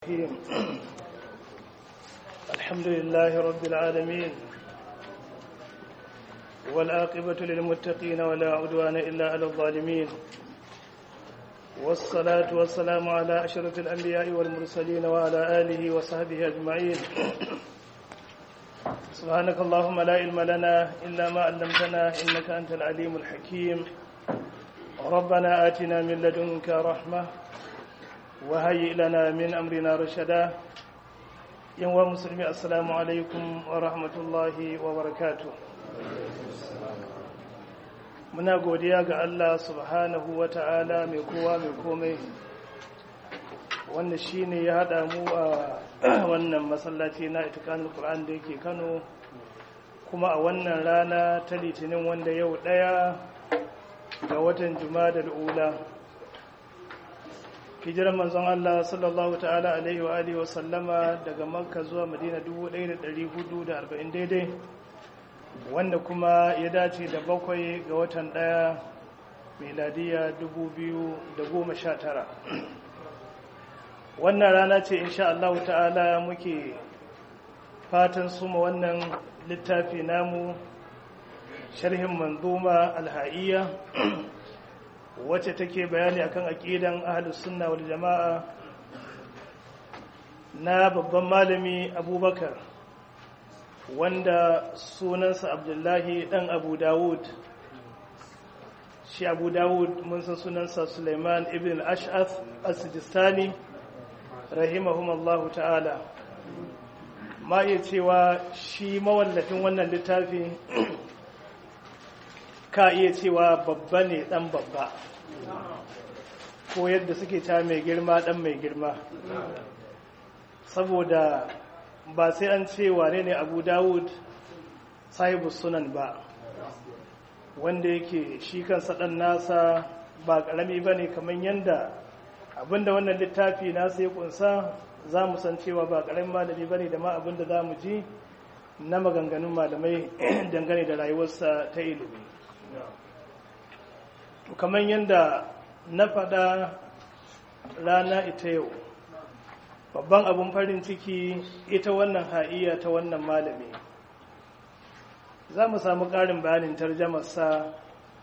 الرحيم الحمد لله رب العالمين والعاقبة للمتقين ولا عدوان إلا على الظالمين والصلاة والسلام على أشرف الأنبياء والمرسلين وعلى آله وصحبه أجمعين سبحانك اللهم لا علم لنا إلا ما علمتنا إنك أنت العليم الحكيم ربنا آتنا من لدنك رحمة وهيئ لنا من أمرنا رشدا يوم مسلمي السلام عليكم ورحمة الله وبركاته muna godiya ga Allah subhanahu wa ta'ala mai kowa mai komai wanda shi ne ya haɗa mu a wannan masallaci na itikanin Qur'an da yake Kano kuma a wannan rana ta litinin wanda yau ɗaya ga watan juma'a da ula hijirar manzon Allah sallallahu ta'ala alaihi wa alihi wa sallama daga makka zuwa madina 1440 daidai wanda kuma ya dace da bakwai ga watan daya miladiya 2019 wannan rana ce insha Allah ta'ala muke fatan suma wannan littafi namu sharhin manzuma alha'iyya wacce take bayani akan aqidan ahlus sunna wal jama'a na babban malami abubakar wanda sunansa abdullahi dan abu dawud shi abu dawud mun san sunansa suleiman ibn al-ash'ath as-sijistani rahimahumallahu ta'ala ma iya cewa shi mawallafin wannan littafi ka iya cewa babba ne dan babba ko yadda suke ta mai girma dan mai girma saboda ba sai an ce wane ne abu dawud sahibu sunan ba wanda yake shi kansa dan nasa ba karami ba ne kamar yadda abinda wannan littafi nasa ya kunsa za mu san cewa ba karamin malami ba ne da ma abinda za mu ji na maganganun malamai dangane da rayuwarsa ta ilimi kamar yadda na faɗa rana ita yau babban abin farin ciki ita wannan ha'iya ta wannan malami za mu samu ƙarin bayanin tarjamarsa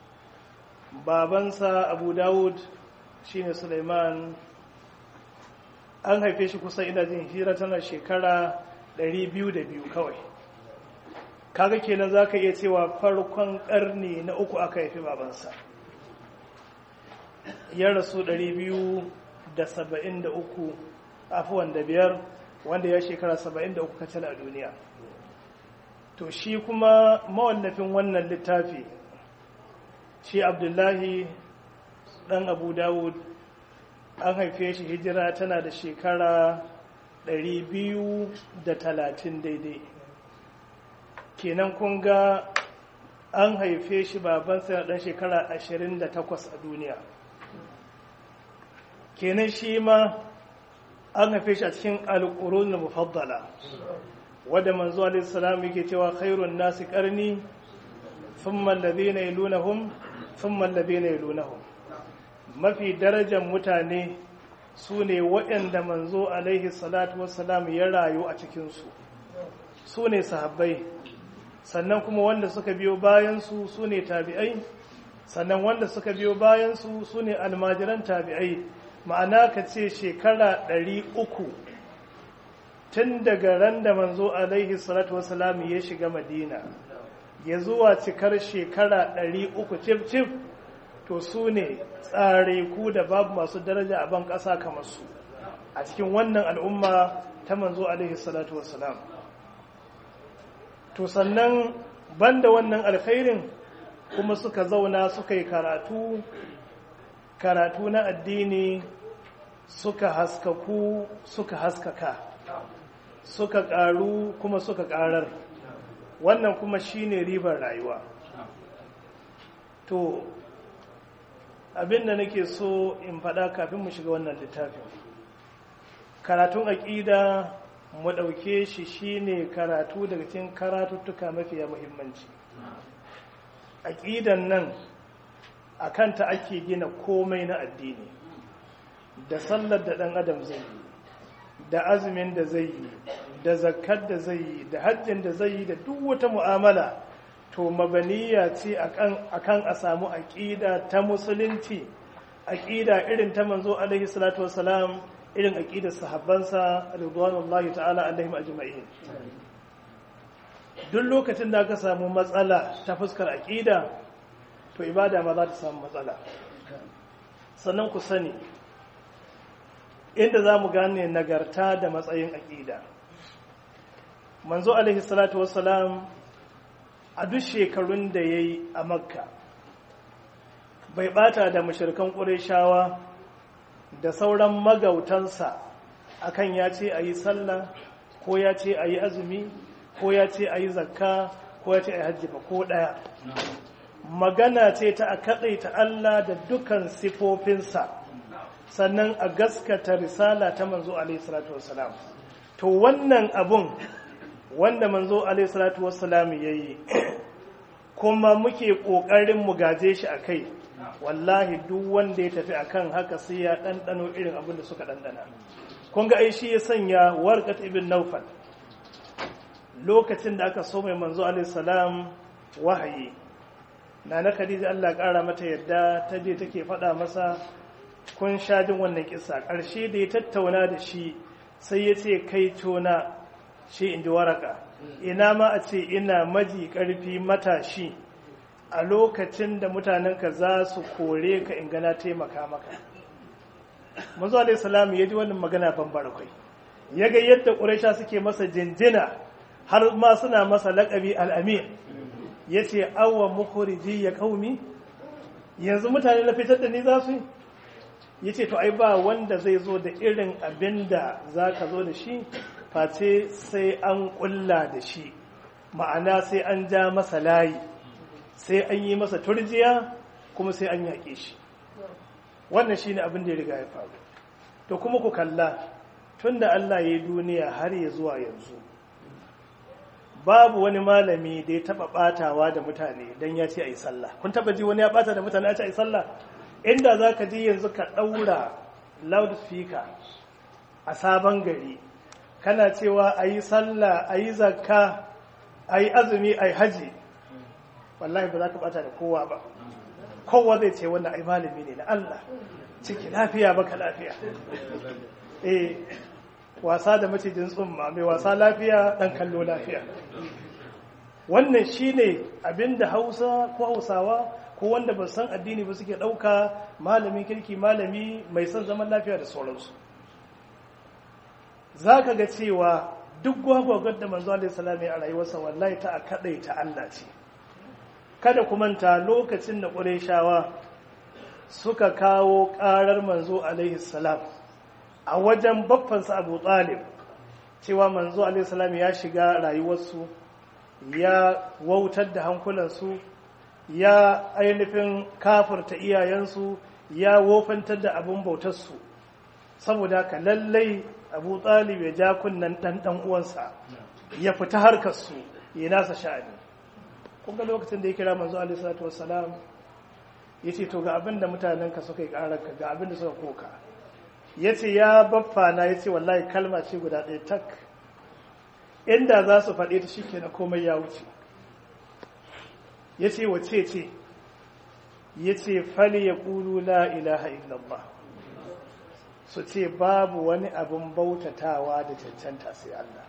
babansa abu dawud shine suleiman an haife shi kusa ina jin hira tana shekara 202 kawai kaga kenan za ka iya cewa farkon ƙarni na uku aka haifi babansa ya rasu 273 afuwan da biyar wanda ya shekara 73 kacal a duniya to shi kuma mawallafin wannan littafi shi abdullahi dan abu dawud an haife shi hijira tana da shekara 230 daidai kenan kun ga an haife shi babansa na dan shekara 28 a duniya kenan shi ma an haife shi a cikin alƙurun mufaddala wadda manzo alaihissalam yake cewa khairun nasi karni thumma alladhina yalunhum thumma alladhina yalunhum mafi darajar mutane su ne waɗanda manzo alaihi salatu wassalam ya rayu a cikinsu su ne sahabbai sannan kuma wanda suka biyo bayansu su ne tabi'ai sannan wanda suka biyo bayansu su ne almajiran tabi'ai ma'ana ka ce shekara ɗari uku tun daga ran da manzo alaihi salatu wasalam ya shiga madina ya zuwa cikar shekara ɗari uku cif cif to su ne tsare ku da babu masu daraja a ban ƙasa kamar su a cikin wannan al'umma ta manzo alaihi salatu wasalam to sannan banda wannan alkhairin kuma suka zauna suka yi karatu karatu na addini suka haskaku suka haskaka suka ƙaru kuma suka ƙarar wannan kuma shine ribar rayuwa to abinda nake so in faɗa kafin mu shiga wannan littafin karatun aƙida mu ɗauke shi shine karatu daga cikin karatuttuka mafiya muhimmanci aƙidan nan a kanta ake gina komai na addini da sallar da ɗan adam zai yi da azumin da zai yi da zakkar da zai yi da hajjin da zai yi da duk wata mu'amala to mabaniya ce akan a samu aƙida ta musulunci aƙida irin ta manzo alaihi salatu wasalam irin aƙidar sahabbansa ridwanullahi ta'ala alaihim ajma'in duk lokacin da aka samu matsala ta fuskar aƙida to ibada ma za ta samu matsala sannan ku sani inda za mu gane nagarta da matsayin aƙida manzo alaihi salatu wasalam a duk shekarun da ya yi a makka bai bata da mashirkan ƙureshawa da sauran magautansa akan ya ce a yi sallah ko ya ce a yi azumi ko ya ce a yi zakka ko ya ce a yi hajji ba ko ɗaya magana ce ta a kaɗaita Allah da dukan sifofinsa sannan a gaskata risala ta manzo alaihi salatu wassalam to wannan abun wanda manzo alaihi salatu wassalam yayi kuma muke kokarin mu gaje shi akai wallahi duk wanda ya tafi akan haka sai ya dandano irin abin da suka dandana kun ga ai shi ya sanya warqat ibn nawfal lokacin da aka so mai manzo alaihi salam wahayi nana khadija Allah kara mata yadda ta je take faɗa masa kun sha jin wannan kisa ƙarshe da ya tattauna da shi sai ya ce kai tona shi in ji waraka ina ma a ce ina maji ƙarfi matashi a lokacin da mutanenka za su kore ka in gana taimaka maka manzo alaihi salam ya ji wannan magana ban barakwai ya ga yadda ƙuraisha suke masa jinjina har ma suna masa laƙabi al'amin ya ce awa mukhriji ya kaumi yanzu mutane na fitar da ni za su yi ya ce to ai ba wanda zai zo da irin abin da za ka zo da shi face sai an kulla da shi ma'ana sai an ja masa layi sai an yi masa turjiya kuma sai an yaƙe shi wannan shi ne abin da ya riga ya faru to kuma ku kalla tun da Allah ya yi duniya har ya zuwa yanzu babu wani malami da ya taɓa ɓatawa da mutane don ya ce a yi sallah kun taɓa ji wani ya ɓata da mutane ya ce a yi sallah inda za ka ji yanzu ka ɗaura loudspeaker a sabon gari kana cewa a yi sallah a yi zakka a yi azumi a yi haji wallahi ba za ka bata da kowa ba kowa zai ce wannan ai malami ne na Allah ciki lafiya baka lafiya eh wasa da macijin tsumma mai wasa lafiya dan kallo lafiya wannan shine abinda Hausa ko Hausawa ko wanda ba san addini ba suke ɗauka malamin kirki malami mai son zaman lafiya da sauransu za ka ga cewa duk gwagwagar da manzo alaihi salam a rayuwarsa wallahi ta a kadai ta Allah ce kada ku manta lokacin da Qurayshawa suka kawo ƙarar manzo alaihi salam a wajen baffansa Abu Talib cewa manzo alaihi salam ya shiga rayuwarsu ya wautar da hankulansu ya ainihin kafirta iyayensu ya wofantar da abin bautarsu saboda ka lallai abu talib ya ja kunnen ɗan uwansa ya fita harkarsu ya nasa sha'ani kunga lokacin da ya kira manzo alaihi salatu wassalam ya ce to ga abin da mutanenka suka yi ƙararka ga abin da suka koka ya ce ya baffa na ya ce wallahi kalma ce guda ɗaya tak inda za su faɗe ta shi na komai ya wuce ya ce wace ce ya ce fali ya ƙulu la ilaha illallah su ce babu wani abin bautatawa da cancanta sai Allah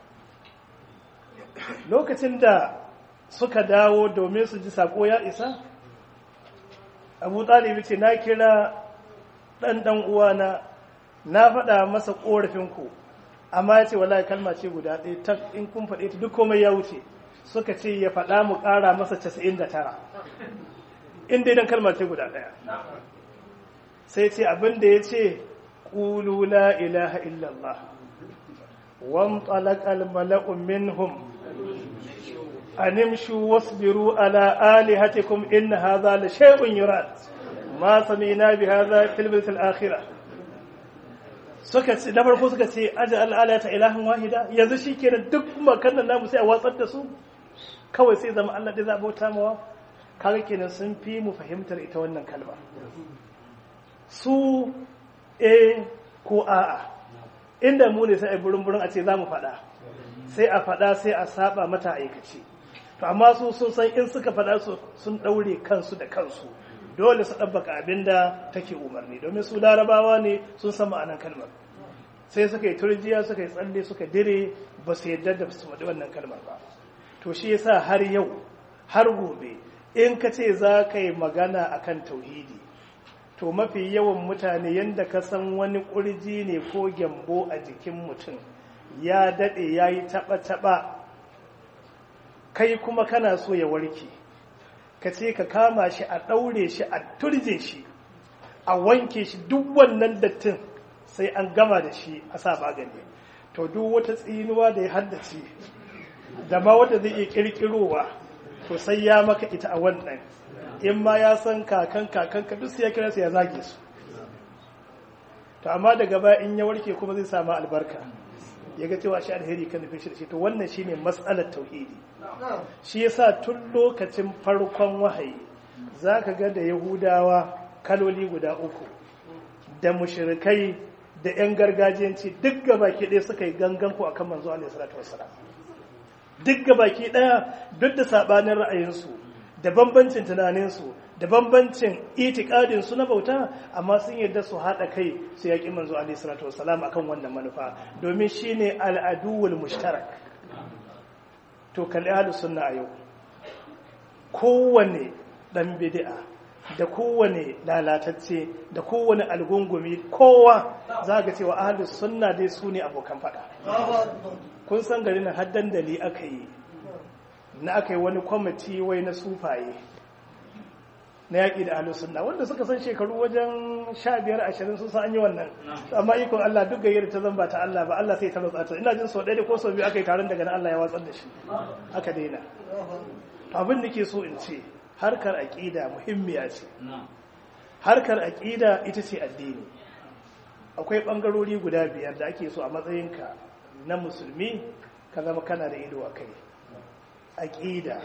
lokacin da suka dawo domin su ji sako ya isa abu ɗalibi ce na kira ɗan uwana na faɗa masa ƙorafinku amma ya ce wallahi kalma ce guda ɗaya ta in kun faɗe ta duk komai ya wuce suka ce ya faɗa mu ƙara masa 99 inda idan kalma ce guda ɗaya sai ce abin da ya ce ƙulu la ilaha illallah wan talaqal mala'u minhum animshu wasbiru ala alihatikum in hadha la shay'un yurad ma sami'na bi hadha fil bil akhirah suka ce na farko suka ce aja al'ala ta ilahin wahida yanzu shikenan duk makannan namu sai a watsar da su kawai sai zama Allah da za a bauta mawa kaga kenan sun fi mu fahimtar ita wannan kalma su a ko a'a inda mu ne sai a burin burin a ce za mu faɗa sai a faɗa sai a saba mata aikace to amma su sun san in suka faɗa su sun ɗaure kansu da kansu dole su ɗabbaka abin da take umarni domin su larabawa ne sun san ma'anan kalmar sai suka yi turjiya suka yi tsalle suka dire ba su yarda da su faɗi wannan kalmar ba to shi yasa har yau har gobe in ka ce za ka yi magana akan tauhidi to mafi yawan mutane yadda ka san wani ƙurji ne ko gyambo a jikin mutum ya daɗe ya yi taɓa-taɓa kai kuma kana so ya warke ka ce ka kama shi a ɗaure shi a turje shi a wanke shi duk wannan dattin sai an gama da shi a sa magani to duk wata tsinuwa da ya haddace da ma wata zai iya ƙirƙirowa to sai ya maka ita a wannan in ma ya san kakan kakan ka duk sai ya kira su ya zage su to amma daga baya in ya warke kuma zai samu albarka ya ga cewa shi alheri kan nufin shi da shi to wannan shine matsalar tauhidi shi yasa tun lokacin farkon wahayi zaka ga da yahudawa kaloli guda uku da mushrikai da yan gargajiyanci duk gabaki ɗaya suka yi gangan ku akan manzo alaihi salatu wassalam duk gabaki ɗaya duk da sabanin ra'ayinsu da bambancin tunaninsu da bambancin itikadinsu na bauta amma sun yarda su haɗa kai su yaƙi manzo alaihi salatu wasalam akan wannan manufa domin shine al'aduwul mushtarak to kalli ahlus sunna a yau kowane dan bid'a da kowane lalatacce da kowane algungumi kowa za ga cewa ahlus sunna dai su ne abokan faɗa kun san garin haddan dali aka yi na aka yi wani kwamiti wai na sufaye na yaƙi da ahlus sunna wanda suka san shekaru wajen sha biyar ashirin sun san an yi wannan amma ikon Allah duk gayyar ta zamba ta Allah ba Allah sai ta rutsa ta ina jin sau ɗaya ko sau biyu aka yi taron daga nan Allah ya watsar da shi aka daina abin da ke so in ce harkar aƙida muhimmiya ce harkar aƙida ita ce addini akwai ɓangarori guda biyar da ake so a matsayinka na musulmi ka zama kana da ido a kai aƙida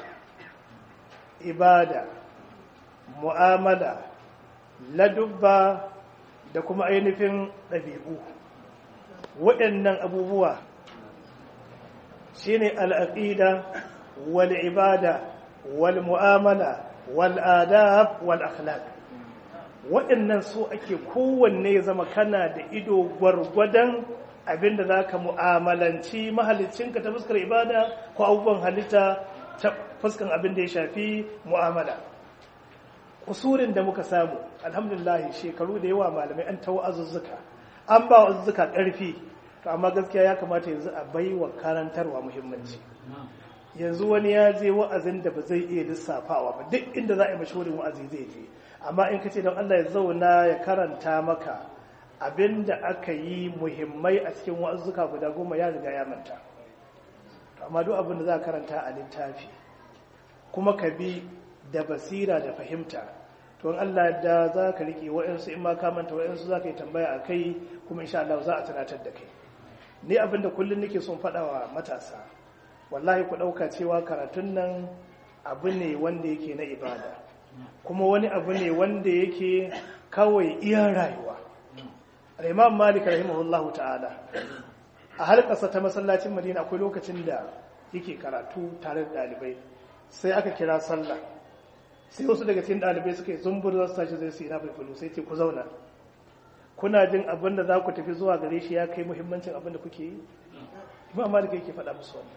ibada mu'amala ladubba da kuma ainihin ɗabi'u waɗannan abubuwa shine al'aƙida wal ibada wal mu'amala wal adab wal akhlaq waɗannan su ake kowanne zama kana da ido gwargwadon abinda za ka mu'amalanci mahalicinka ta fuskar ibada ko abubuwan halitta ta fuskan abin da ya shafi mu'amala kusurin da muka samu alhamdulillah shekaru da yawa malamai an tawo azuzzuka an ba azuzzuka ƙarfi to amma gaskiya ya kamata yanzu a bai wa karantarwa muhimmanci yanzu wani ya je wa'azin da ba zai iya lissafawa ba duk inda za a yi mashahurin wa'azi zai je amma in ka ce don Allah ya zauna ya karanta maka abin da aka yi muhimmai a cikin wa'azzuka guda goma ya riga ya manta amma duk abin da za ka karanta a littafi kuma ka bi da basira da fahimta to in Allah da za ka rike wa'ansu in ma ka manta wa'ansu za ka yi tambaya a kai kuma insha Allah za a tunatar da kai ni abin da kullum nake son faɗa wa matasa wallahi ku ɗauka cewa karatun nan abu ne wanda yake na ibada kuma wani abu ne wanda yake kawai iya rayuwa al-imam malik rahimahullahu ta'ala a halkarsa ta masallacin madina akwai lokacin da yake karatu tare da ɗalibai sai aka kira sallah sai wasu daga cikin ɗalibai suka yi zumbur za su tashi zai su yi na fulfulu sai ce ku zauna kuna jin abin da za ku tafi zuwa gare shi ya kai muhimmancin abin da kuke yi imam malik yake faɗa musu wannan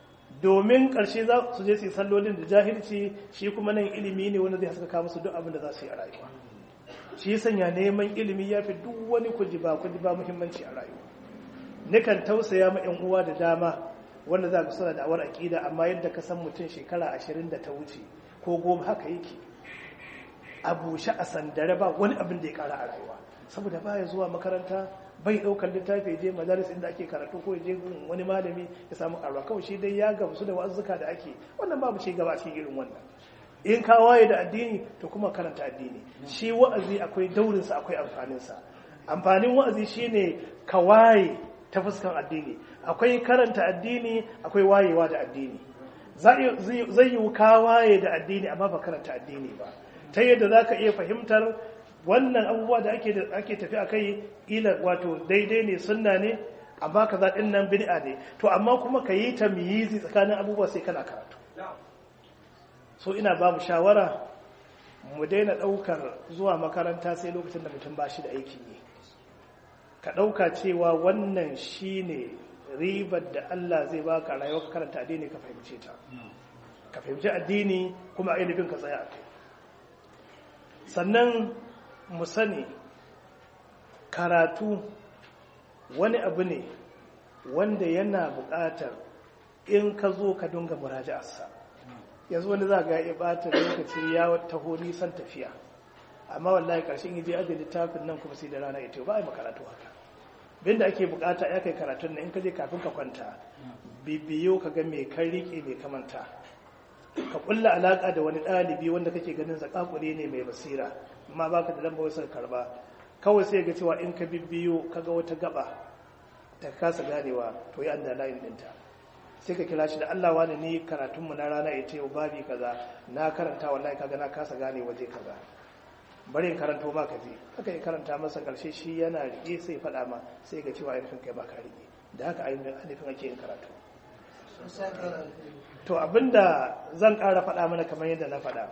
domin ƙarshe za su je su yi sallolin da jahilci shi kuma nan ilimi ne wanda zai haskaka musu duk abin da za su yi a rayuwa shi sanya neman ilimi ya fi duk wani kujiba kujiba muhimmanci a rayuwa nikan tausaya ma 'yan uwa da dama wanda za ka suna da awar aƙida amma yadda ka san mutum shekara ashirin da ta wuce ko goma haka yake a bushe a sandare ba wani abin da ya ƙara a rayuwa saboda baya zuwa makaranta bai ɗaukar littafi je majalis inda ake karatu ko je gun wani malami ya samu ƙarwa kawai shi dai ya gamsu da wa'azzuka da ake wannan babu ci gaba a cikin irin wannan in ka waye da addini to kuma karanta addini shi wa'azi akwai daurinsa akwai amfaninsa amfanin wa'azi shine ka waye ta fuskan addini akwai karanta addini akwai wayewa da addini zai yi ka waye da addini amma ba karanta addini ba ta yadda za ka iya fahimtar wannan abubuwa da ake tafi a kai ila wato daidai ne sunna ne amma kaza din nan bid'a ne to amma kuma ka yi tamyizi tsakanin abubuwa sai kana karatu so ina ba mu shawara mu daina daukar zuwa makaranta sai lokacin da mutum ba shi da aikin yi ka dauka cewa wannan shine ribar da Allah zai baka rayuwa ka karanta addini ka fahimce ta ka fahimci addini kuma ainihin ka tsaya a kai sannan mu sani karatu wani abu ne wanda yana buƙatar in ka zo ka dunga muraja'arsa yanzu wani za ga ya ɓata lokaci ya taho nisan tafiya amma wallahi ƙarshen yaje aje littafin nan kuma sai da rana ita ba a yi makaratu haka binda ake buƙata ya kai karatun nan in ka je kafin ka kwanta bibiyo ka ga mai kan riƙe mai kamanta ka kulla alaƙa da wani ɗalibi wanda kake ganin zakakure ne mai basira amma baka da lamba wasu karba kawai sai ga cewa in ka bibbiyo kaga wata gaba ta kasa ganewa to yi anda layin dinta sai ka kira shi da Allah wani ni karatunmu na rana ita yau babi kaza na karanta wallahi kaga na kasa gane waje kaza bari in karanto ma ka je haka ya karanta masa karshe shi yana rike sai faɗa ma sai ga cewa ainihin kai baka rike da haka ainihin ake yin karatu to abinda zan ƙara faɗa mana kamar yadda na faɗa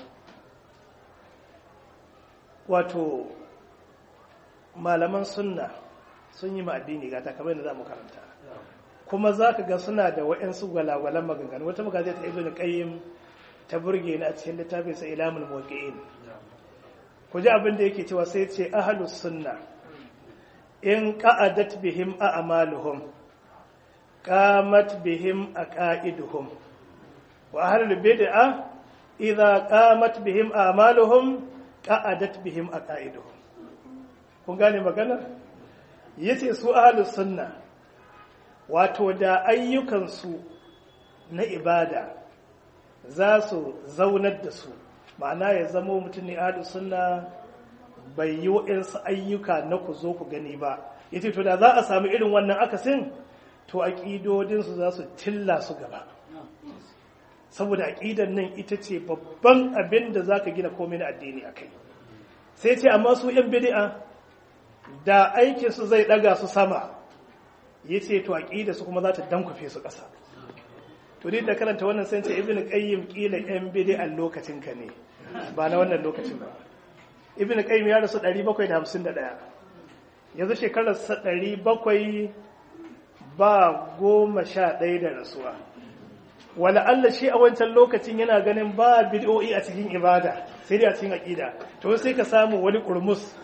wato malaman sunna sun yi ma'addini gata kamar yadda za mu karanta kuma za ka ga suna da wa'yansu gwalagwalan maganganu wata magazi ta ibn qayyim ta burge ni a cikin littafin sa ilamul muwaqqi'in ku ji abin da yake cewa sai ce ahlus sunna in qa'adat bihim a'maluhum qamat bihim aqaiduhum wa ahlul bid'ah idza qamat bihim a'maluhum qa'adat bihim aqaiduhum kun gane maganar yace su ahlus sunna wato da ayyukansu na ibada za su zaunar da su ma'ana ya zama mutum ne ahlus sunna bai yi wa'insu ayyuka na ku zo ku gani ba yace to da za a samu irin wannan akasin to aƙidodinsu za su tilla su gaba saboda aƙidar nan ita ce babban abin da za ka gina komai na addini a kai sai ce amma su ‘yan bidi'a da aikinsu zai ɗaga su sama ya ce to aƙida su kuma za ta dankwafe su ƙasa to da karanta wannan sai ce ibn qayyim kila ‘yan bidi'an lokacin ka ne ba na wannan lokacin ba ibn qayyim ya rasu 751 yanzu shekarar 700 ba goma sha ɗaya da rasuwa wala Allah shi a wancan lokacin yana ganin ba bid'o'i a cikin ibada sai dai a cikin aqida to sai ka samu wani kurmus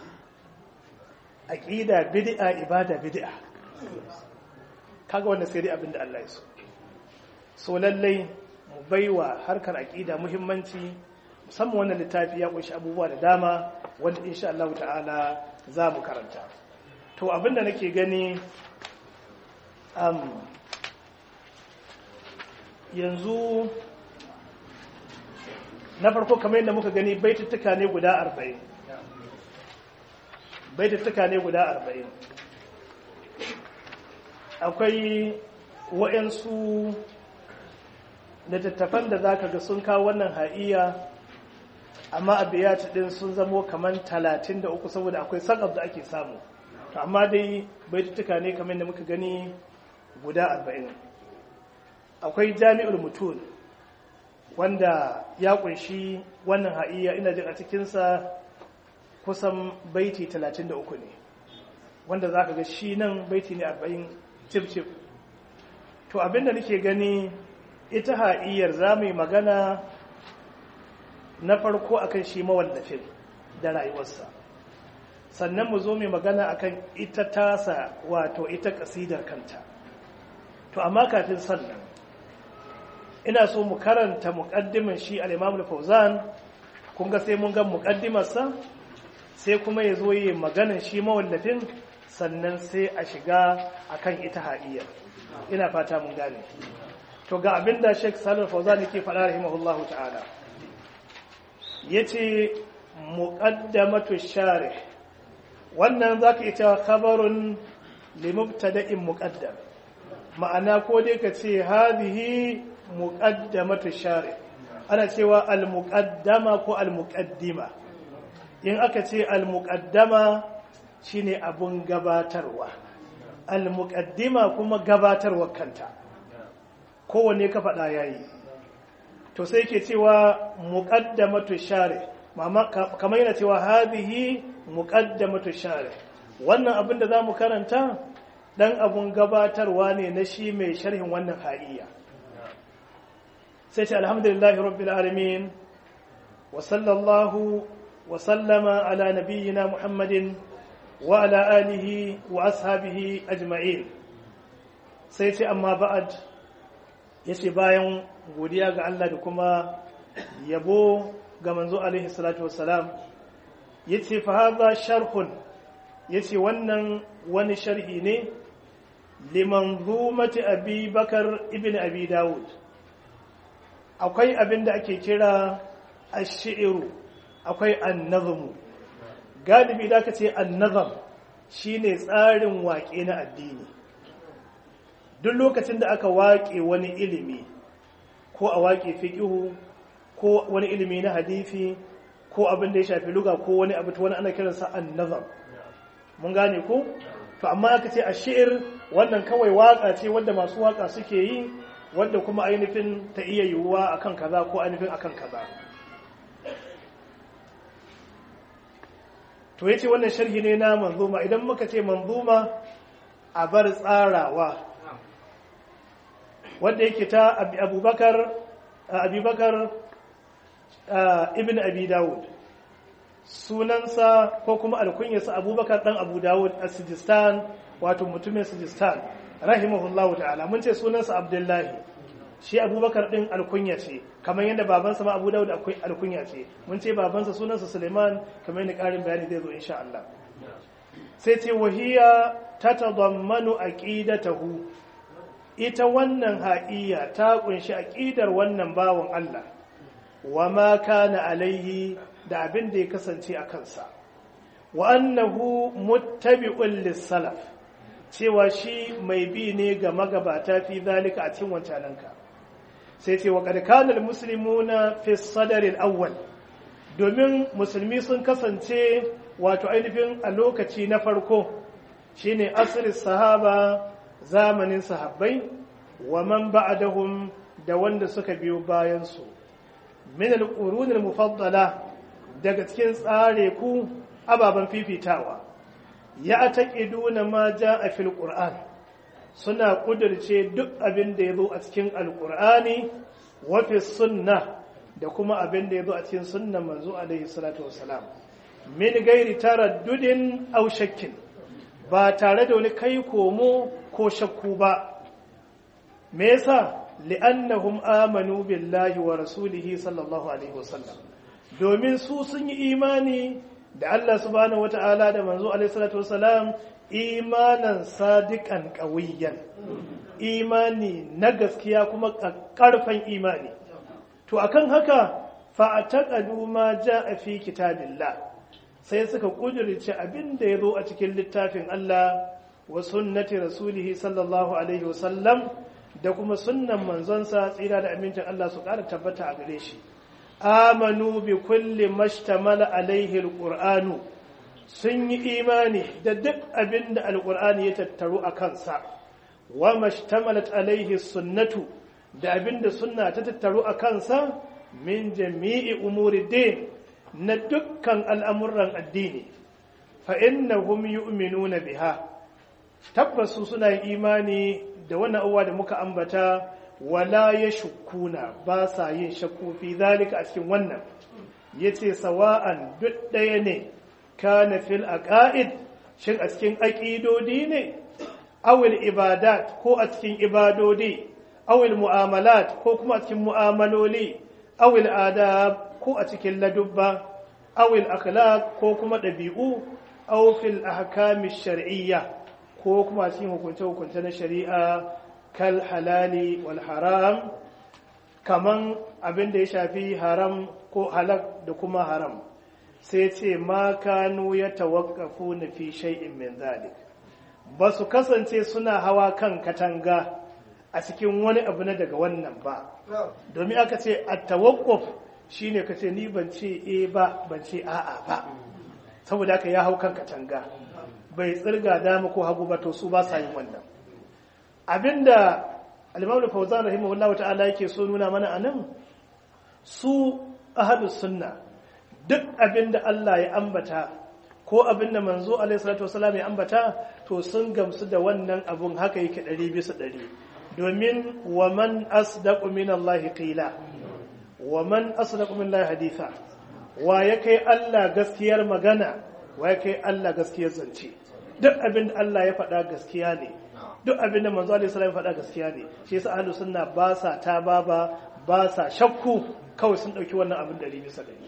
aqida bid'a ibada bid'a kaga wannan sai dai abinda Allah ya so so lallai mu baiwa harkar aqida muhimmanci musamman wannan littafi ya kunshi abubuwa da dama wanda insha Allah ta'ala za mu karanta to abinda nake gani um, yanzu na farko kamar yadda muka gani baituttuka ne guda arba'in baituttuka ne guda arba'in akwai wa'yansu littattafan da za ka ga sun kawo wannan ha'iya amma abiyat din sun zamo kamar talatin da uku saboda akwai sakaf da ake samu amma dai baituttuka ne kamar da muka gani guda arba'in akwai jami'ul mutul wanda ya kunshi wannan ha'iya ina jin a cikinsa kusan baiti 33 ne wanda za ka ga shi nan baiti ne 40 cif-cif to abinda nake gani ita ha'iyar za mu yi magana na farko akan shi mawallafin da rayuwarsa sannan mu zo mai magana akan ita tasa wato ita kasidar kanta to amma kafin sannan ina so mu karanta muƙaddimin shi al-Imam al-Fauzan kun ga sai mun ga muƙaddimarsa sai kuma ya zo yi maganan shi mawallafin sannan sai a shiga akan ita haɗiyar ina fata mun gane to ga abinda Sheikh Salih Fauzan yake faɗa rahimahullahu ta'ala yace muqaddamatu sharih wannan zaka iya cewa khabarun limubtada'in muqaddam ma'ana ko dai ka ce hadhihi muqaddamatu shari ana cewa al-muqaddama ko al-muqaddima in aka ce al-muqaddama shine abun gabatarwa al-muqaddima kuma gabatarwa kanta kowanne ka faɗa yayi to sai ke cewa muqaddamatu share kamar yana cewa hadhihi muqaddamatu share wannan abin da zamu karanta dan abun gabatarwa ne na shi mai sharhin wannan ha'iya sai ce alhamdulillahi rabbil alamin wa sallallahu wa sallama ala nabiyyina muhammadin wa ala alihi wa ashabihi ajma'in sai ce amma ba'ad yace bayan godiya ga Allah da kuma yabo ga manzo alaihi salatu wassalam yace fa hadha sharhun yace wannan wani sharhi ne limanzumati abi bakar ibn abi dawud akwai abin da ake kira ash-shi'ru akwai an-nazmu galibi da aka ce an-nazm shine tsarin waƙe na addini duk lokacin da aka waƙe wani ilimi ko a waƙe fiqhu ko wani ilimi na hadisi ko abin da ya shafi luga ko wani abu wani ana kiransa an-nazm mun gane ko to amma aka ce a shi'ir wannan kawai waka ce wadda masu waka suke yi wadda kuma ainihin ta iya yiwuwa akan kaza ko ainihin akan kaza to yace wannan sharhi ne na manzuma idan muka ce manzuma a bar tsarawa wadda yake ta abubakar abubakar ibn abi dawud sunansa ko kuma alkunyarsa abubakar dan abu dawud a sijistan wato mutumin sijistan rahimahullahu ta'ala mun ce sunansa abdullahi shi abubakar din alkunya ce kamar yadda babansa ma abu dawud alkunya ce mun ce babansa sunansa suleiman kamar yadda karin bayani zai zo insha Allah sai ce wahiya ta tadammanu aqidatahu ita wannan ha'iya ta kunshi aqidar wannan bawon Allah wa ma kana alaihi da abin da ya kasance a kansa wa annahu muttabi'un lis-salaf cewa shi mai bi ne ga magabata fi zalika a cikin wancananka sai ce wa qad kana al-muslimuna fi sadr al-awwal domin musulmi sun kasance wato ainihin a lokaci na farko shine asrin sahaba zamanin sahabbai wa man ba'dahum da wanda suka biyo bayan su min al-qurun al-mufaddala daga cikin tsare ku ababen fifitawa ya taƙiduna ma ja a fil ƙur'an suna ƙudurce duk abin da ya zo a cikin alƙur'ani wafi sunna da kuma abin da ya zo a cikin sunnan manzo alaihi salatu wasalam min gairi taraddudin aw shakkin ba tare da wani kai komo ko shakku ba me yasa li'annahum amanu billahi wa rasulihi sallallahu alaihi wasallam domin su sun yi imani da Allah subhanahu wata'ala da manzo alaihi salatu wasalam imanan sadiqan qawiyan imani na gaskiya kuma karfan imani to akan haka fa ataqadu ma jaa fi kitabillah sai suka kudurce abin da yazo a cikin littafin Allah wa sunnati rasulih sallallahu alaihi wasallam da kuma sunnan manzonsa tsira da amincin Allah su ƙara tabbata a gare shi amanu bi kulli mashtamala alaihi alqur'anu sun yi imani da duk abin da alqur'ani ya tattaru a kansa wa mashtamalat alaihi sunnatu da abin da sunna ta tattaru a kansa min jami'i umuri din na dukkan al'amuran addini fa innahum yu'minuna biha tabbasu suna yin imani da wannan uwa da muka ambata wala ya shukuna ba sa yin shakku fi zalika a cikin wannan yace sawa'an duk ɗaya ne kana fil aqaid shin a cikin aqidodi ne awil ibadat ko a cikin ibadodi awil mu'amalat ko kuma a cikin mu'amaloli awil adab ko a cikin ladubba awil akhlaq ko kuma ɗabi'u aw fil ahkami shar'iyya ko kuma cikin hukunce-hukunce na shari'a kal halali wal haram kaman abin da ya shafi haram ko halak da kuma haram sai ce ma kanu ya tawakkafu na fi shay'in min zalik ba su kasance suna hawa kan katanga a cikin wani abu na daga wannan ba domin aka ce a tawakkuf shine ka ce ni ban ce e ba ban ce a'a ba saboda haka ya hau kan katanga bai tsirga dama ko hagu ba to su ba sa yin wannan abinda al-Imam Fawzan rahimahullahu ta'ala yake so nuna mana anan su ahlus sunna duk abinda Allah ya ambata ko abinda manzo alaihi salatu wasallam ya ambata to sun gamsu da wannan abun haka yake 100 bisa 100 domin wa man asdaqu min Allah qila wa man asdaqu min Allah haditha wa ya kai Allah gaskiyar magana wa ya kai Allah gaskiyar zance duk abin da Allah ya faɗa gaskiya ne duk abin da manzo alaihi salam ya faɗa gaskiya ne shi yasa ahlus sunna ba sa ta baba ba sa shakku kawai sun dauki wannan abin da bisa dari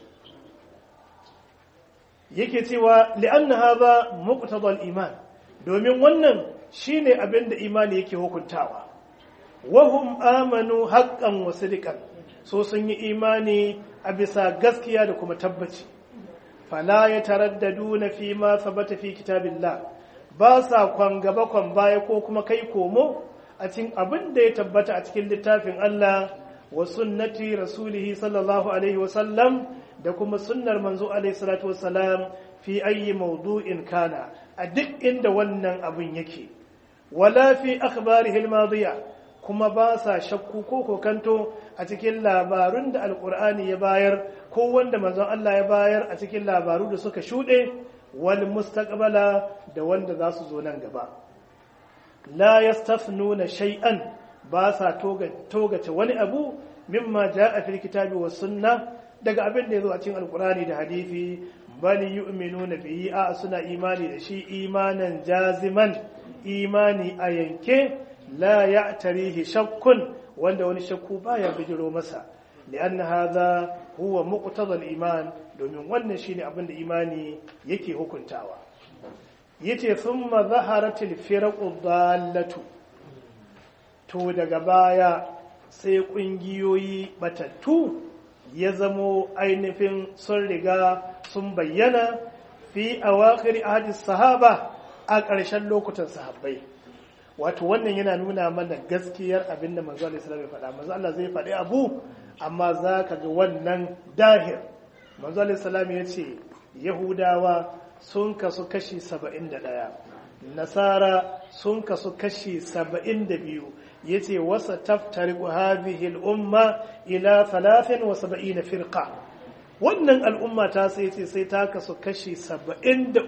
yake cewa li'anna hadha muqtada al-iman domin wannan shine abin da imani yake hukuntawa wahum amanu haqqan wa sidqan so sun yi imani a bisa gaskiya da kuma tabbaci fala ya taraddadu na fi ma sabata fi kitabillah ba sa kwan gaba kwan baya ko kuma kai komo a cikin abin da ya tabbata a cikin littafin Allah wa sunnati rasulihi sallallahu alaihi wa sallam da kuma sunnar manzo alaihi salatu wa salam fi ayyi mawdu'in kana a duk inda wannan abin yake wala fi akhbarihi al-madiya kuma ba sa shakku ko kokanto a cikin labarun da alkur'ani ya bayar ko wanda manzon Allah ya bayar a cikin labaru da suka shuɗe wal mustaqbala da wanda za su zo nan gaba la yastafnuna shay'an ba sa togace wani abu mimma jaa fil kitabi was sunna daga abin da yazo a cikin alkur'ani da hadisi bal yu'minuna bihi a suna imani da shi imanan jaziman imani a yanke la ya tarihi shakkun wanda wani shakku baya bijiro masa li'an hadha huwa muqtada iman domin wannan shine abin da imani yake hukuntawa yace thumma zaharatil firaqu dallatu to daga baya sai kungiyoyi batattu ya zamo ainihin sun riga sun bayyana fi awakhir ahadis sahaba a ƙarshen lokutan sahabbai wato wannan yana nuna mana gaskiyar abinda manzo Allah sallallahu alaihi wasallam manzo Allah zai faɗi abu amma za ka ga wannan dahir manzo Allah sallallahu ya ce yahudawa sun kasu kashi 71 nasara sun kasu kashi 72 yace wasa taftariqu hadhihi al-umma ila 73 firqa wannan al'umma ta sai ce sai ta kasu kashi 73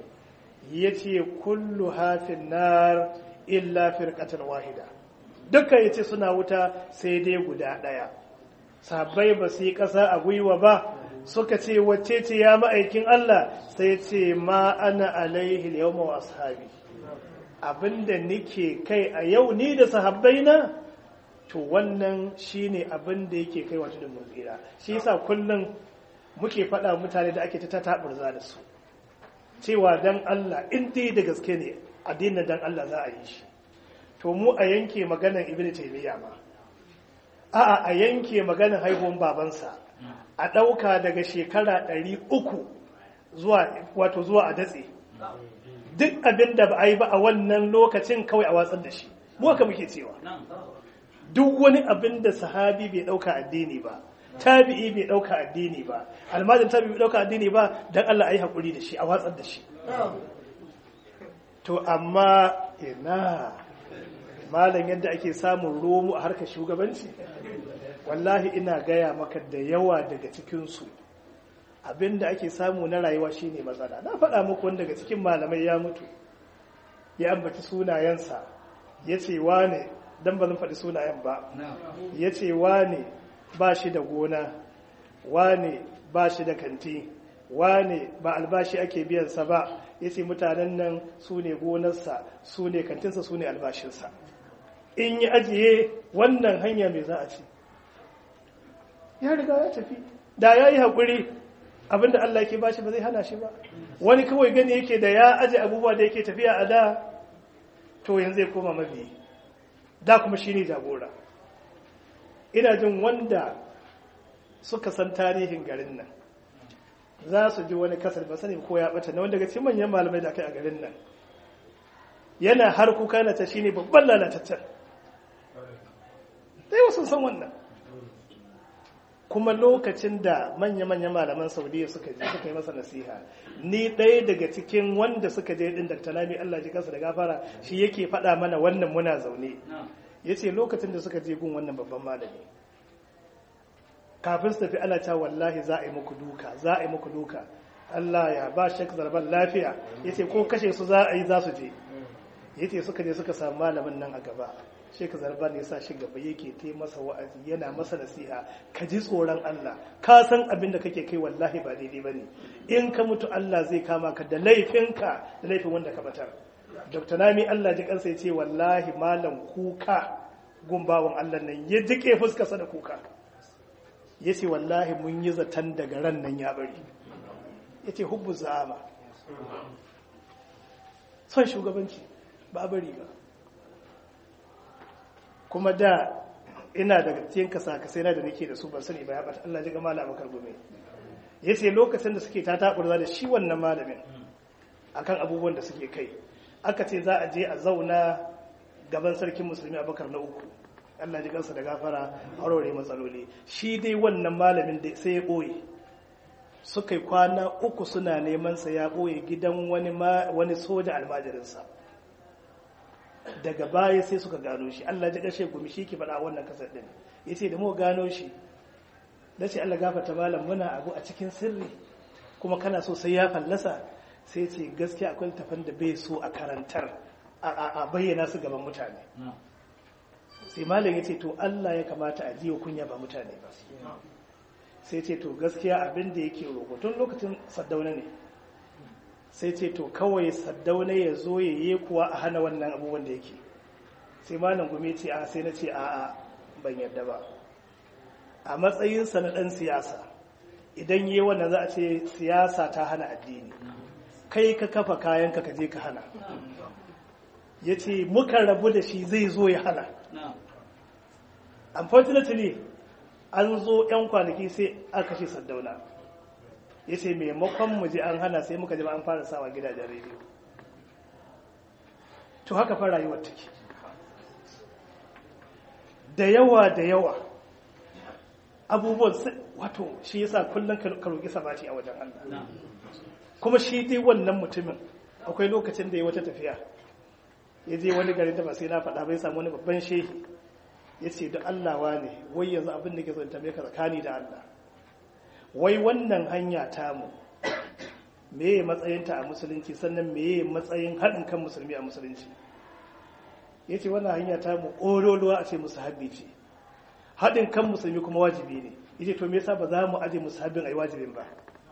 yace kullu hafin nar illa firqatan wahida dukkan yace suna wuta sai dai guda daya sahabbai ba su yi kasa a gwiwa ba suka ce wacce ce ya ma'aikin Allah sai ce ma ana alaihi yawma wa ashabi abinda nike kai a yau ni da sahabbai na to wannan shine abinda yake kai wato da muzira shi yasa kullum muke faɗa mutane da ake ta taburza da su cewa dan Allah in dai da gaske ne addinin dan Allah za a yi shi to mu a yanke maganar ibnu taymiya ma a'a a yanke maganar haihuwar babansa a ɗauka daga shekara ɗari uku zuwa wato zuwa a datse duk abin da ba a yi ba a wannan lokacin kawai a watsar da shi mu haka muke cewa duk wani abin da sahabi bai ɗauka addini ba tabi'i bai ɗauka addini ba almajin tabi'i bai ɗauka addini ba don Allah a yi haƙuri da shi a watsar da shi to amma ina malam yadda ake samun romo a harkar shugabanci wallahi ina gaya maka da yawa daga cikinsu abinda ake samu na rayuwa shine matsala na faɗa muku wanda daga cikin malamai ya mutu ya ambaci sunayensa ya ce wane don ba zan faɗi sunayen ba ya ce wane ba shi da gona wane ba shi da kanti wane ba albashi ake biyansa ba ya ce mutanen nan su ne gonarsa su ne kantinsa su ne albashinsa in yi ajiye wannan hanya mai za a ce ya riga ya tafi da ya yi haƙuri abinda Allah ke bashi ba zai hana shi ba wani kawai gani yake da ya aje abubuwa da yake tafiya a da to yanzu zai koma mabi da kuma shi ne jagora ina jin wanda suka san tarihin garin nan za su ji wani kasar ba sani ko ya bata na wanda daga cikin manyan malamai da aka a garin nan yana har kuka na ta shine babban lalataccen dai wasu san wannan kuma lokacin da manya-manya malaman saudiya suka je suka yi masa nasiha ni ɗaya daga cikin wanda suka je ɗin dr lami allah ji kansa da gafara shi yake faɗa mana wannan muna zaune ya ce lokacin da suka je gun wannan babban malami kafin su tafi ana cewa wallahi za a yi muku duka za a yi muku duka allah ya ba shek zarban lafiya ya ce ko kashe su za a yi za su je ya ce suka je suka samu malamin nan a gaba shek zarban ya sa shi gaba yake te masa wa'azi yana masa nasiha ka ji tsoron Allah ka san abin da kake kai wallahi ba daidai bane in ka mutu Allah zai kama ka da laifinka da laifin wanda ka batar Dr. Nami Allah ji kansa ya ce wallahi malam kuka gumbawan Allah nan ya jike fuskarsa da kuka ya ce wallahi mun yi zaton daga ran nan ya bari ya ce hubbu za'ama son shugabanci ba bari ba kuma da ina daga cikin kasa-kasai na da nake da su ban sani ba ya bata Allah ji ga malama kargume ya ce lokacin da suke ta taɓurza da shi wannan malamin akan abubuwan da suke kai aka ce za a je a zauna gaban sarkin musulmi abakar na uku Allah ji kansa da gafara aurore matsaloli shi dai wannan malamin da sai ya ɓoye suka yi kwana uku suna neman sa ya ɓoye gidan wani wani soja almajirinsa daga baya sai suka gano shi Allah ji kashe gumi shi ke faɗa wannan kasar ɗin ya ce da mu gano shi da ce Allah gafata malam muna abu a cikin sirri kuma kana so sai ya fallasa sai ce gaskiya akwai tafan da bai so a karantar a bayyana su gaban mutane sai malam ya ce to Allah ya kamata a jiwa kunya ba mutane ba sai ce to gaskiya abin da yake roƙo tun lokacin saddauna ne sai ce to kawai saddauna ya zo ya yi kuwa a hana wannan abubuwan da yake sai malam gumi ce a sai na ce a a ban yadda ba a matsayinsa na ɗan siyasa idan yi wannan za a ce siyasa ta hana addini kai ka kafa kayanka ka je ka hana ya ce muka rabu da shi zai zo ya hana unfortunately an zo 'yan kwanaki sai aka kashe saddauna ya ce maimakon mu je an hana sai muka jima an fara sawa gidajen rediyo to haka fa rayuwar take da yawa da yawa abubuwan wato shi yasa kullum ka roƙi sabati a wajen Allah kuma shi dai wannan mutumin akwai lokacin da ya wata tafiya ya je wani garin da ba sai na faɗa bai samu wani babban shehi ya ce da Allah wa ne wai yanzu abin da ke zo tambaye ka tsakani da Allah wai wannan hanya tamu meye matsayinta a musulunci sannan meye matsayin haɗin kan musulmi a musulunci ya ce wannan hanya tamu ƙololuwa a ce musu habbi ce haɗin kan musulmi kuma wajibi ne ya ce to me yasa ba za mu aje musu habbin a yi wajibin ba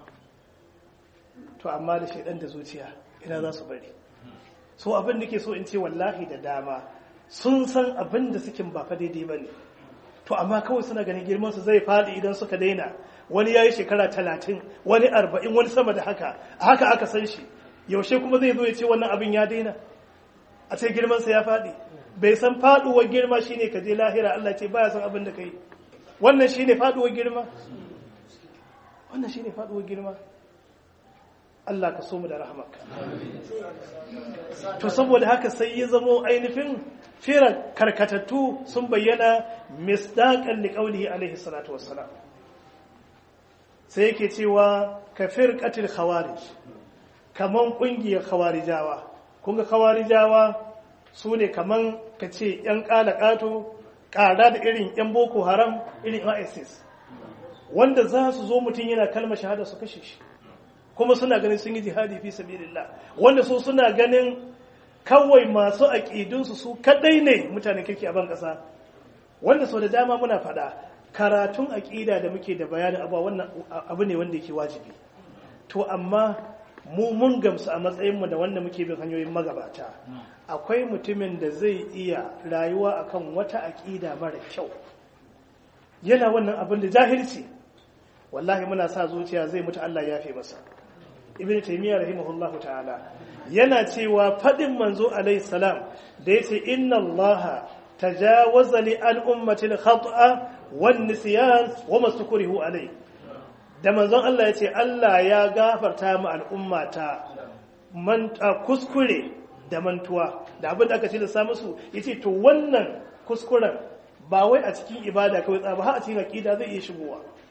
to amma da shaidan da zuciya ina za su bari so abin da ke so in ce wallahi da dama sun san abin da suke ba fa daidai ba ne to amma kawai suna ganin girman su zai faɗi idan suka daina wani ya yi shekara talatin wani arba'in wani sama da haka a haka aka san shi yaushe kuma zai zo ya ce wannan abin ya daina a ce girmansa ya faɗi bai san faɗuwar girma shine ka je lahira Allah ce baya san abin da kai wannan shine faɗuwar girma wannan shine faɗuwar girma Allah ka so mu da rahmaka to saboda haka sai ya zamo ainihin fira karkatattu sun bayyana misdaqan liqaulihi alaihi salatu wassalam sai yake cewa ka firqatil khawarij kaman kungiyar khawarijawa kun ga khawarijawa su ne kaman ka ce yan kalakato ƙara da irin yan boko haram irin isis wanda za su zo mutum yana kalmar shahada su kashe shi kuma suna ganin sun yi jihadi fi sabilillah wanda su suna ganin kawai masu aƙidunsu su kadai ne mutanen kirki a ban ƙasa wanda sau da dama muna faɗa karatun aƙida da muke da bayanin abuwa wannan abu ne wanda yake wajibi to amma mu mun gamsu a matsayinmu da wanda muke bin hanyoyin magabata akwai mutumin da zai iya rayuwa akan wata aƙida mara kyau yana wannan abin da jahilci wallahi muna sa zuciya zai mutu Allah ya fi masa ibn taymiyyah rahimahullahu ta'ala yana cewa fadin manzo alayhi salam da yace inna allaha tajawaza li an ummati al-khata'a wan nisyan wa mastukrihu alai da manzon Allah yace Allah ya gafarta mu al'ummata man kuskure da mantuwa da abin da aka ce da sa musu yace to wannan kuskuren ba wai a cikin ibada kawai tsaba har a cikin aqida zai iya shigowa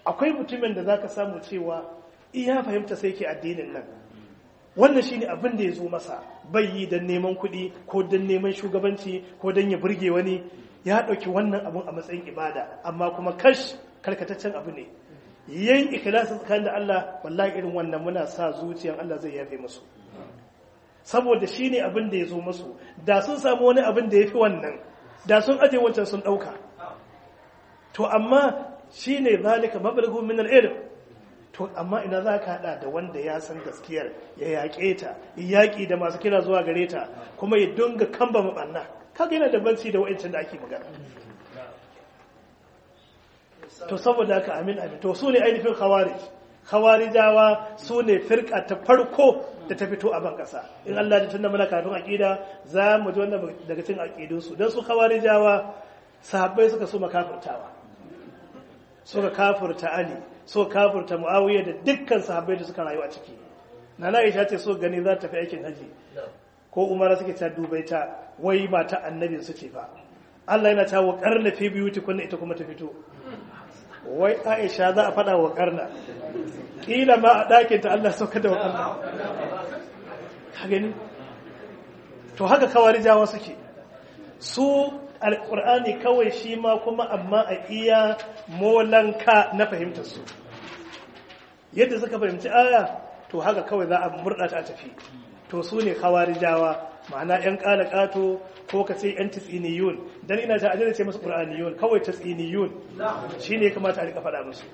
akwai mutumin da zaka samu cewa iya fahimta sai ke addinin nan wannan shine abin da ya zo masa bai yi don neman kuɗi ko don neman shugabanci ko don ya burge wani ya ɗauki wannan abun a matsayin ibada amma kuma kash karkataccen abu ne yayin ikhlasin tsakanin da Allah wallahi irin wannan muna sa zuciyan Allah zai yafe musu saboda shine abin da ya zo musu da sun samu wani abin da ya fi wannan da sun aje wancan sun ɗauka to amma shine zalika mablaghu min al-ilm to amma ina za ka haɗa da wanda ya san gaskiyar ya yaƙe ta yaƙi da masu kira zuwa gare ta kuma ya dunga kamba maɓanna kaga yana da banci da wa'ancin da ake magana to saboda haka amin amin to su ne ainihin khawarij khawarijawa su ne firka ta farko da ta fito a ban ƙasa in Allah da tunda muna kafin aƙida za mu ji wannan daga cikin aƙidunsu don su khawarijawa sahabbai suka so makafirtawa suka kafirta Ali so kafirta Muawiya da dukkan sahabbai da suka rayu a ciki Nana Aisha ce so gani za ta tafi aikin haji ko Umar suke ta dubai ta wai mata annabi su ce fa Allah yana ta wa karna fi biyuti kunna ita kuma ta fito wai Aisha za a fada wa karna kila ma a ɗakin ta Allah sauka da wa karna ka gani to haka kawarijawa suke su alƙur'ani kawai shi ma kuma amma a iya molanka na fahimtar su yadda suka fahimci aya to haka kawai za a murɗa ta tafi to su ne khawarijawa ma'ana yan ƙala ƙato ko ka ce yan tsiniyun dan ina ta ajiyar ce musu ƙur'aniyun kawai tsiniyun shi ne kamata a rika faɗa musu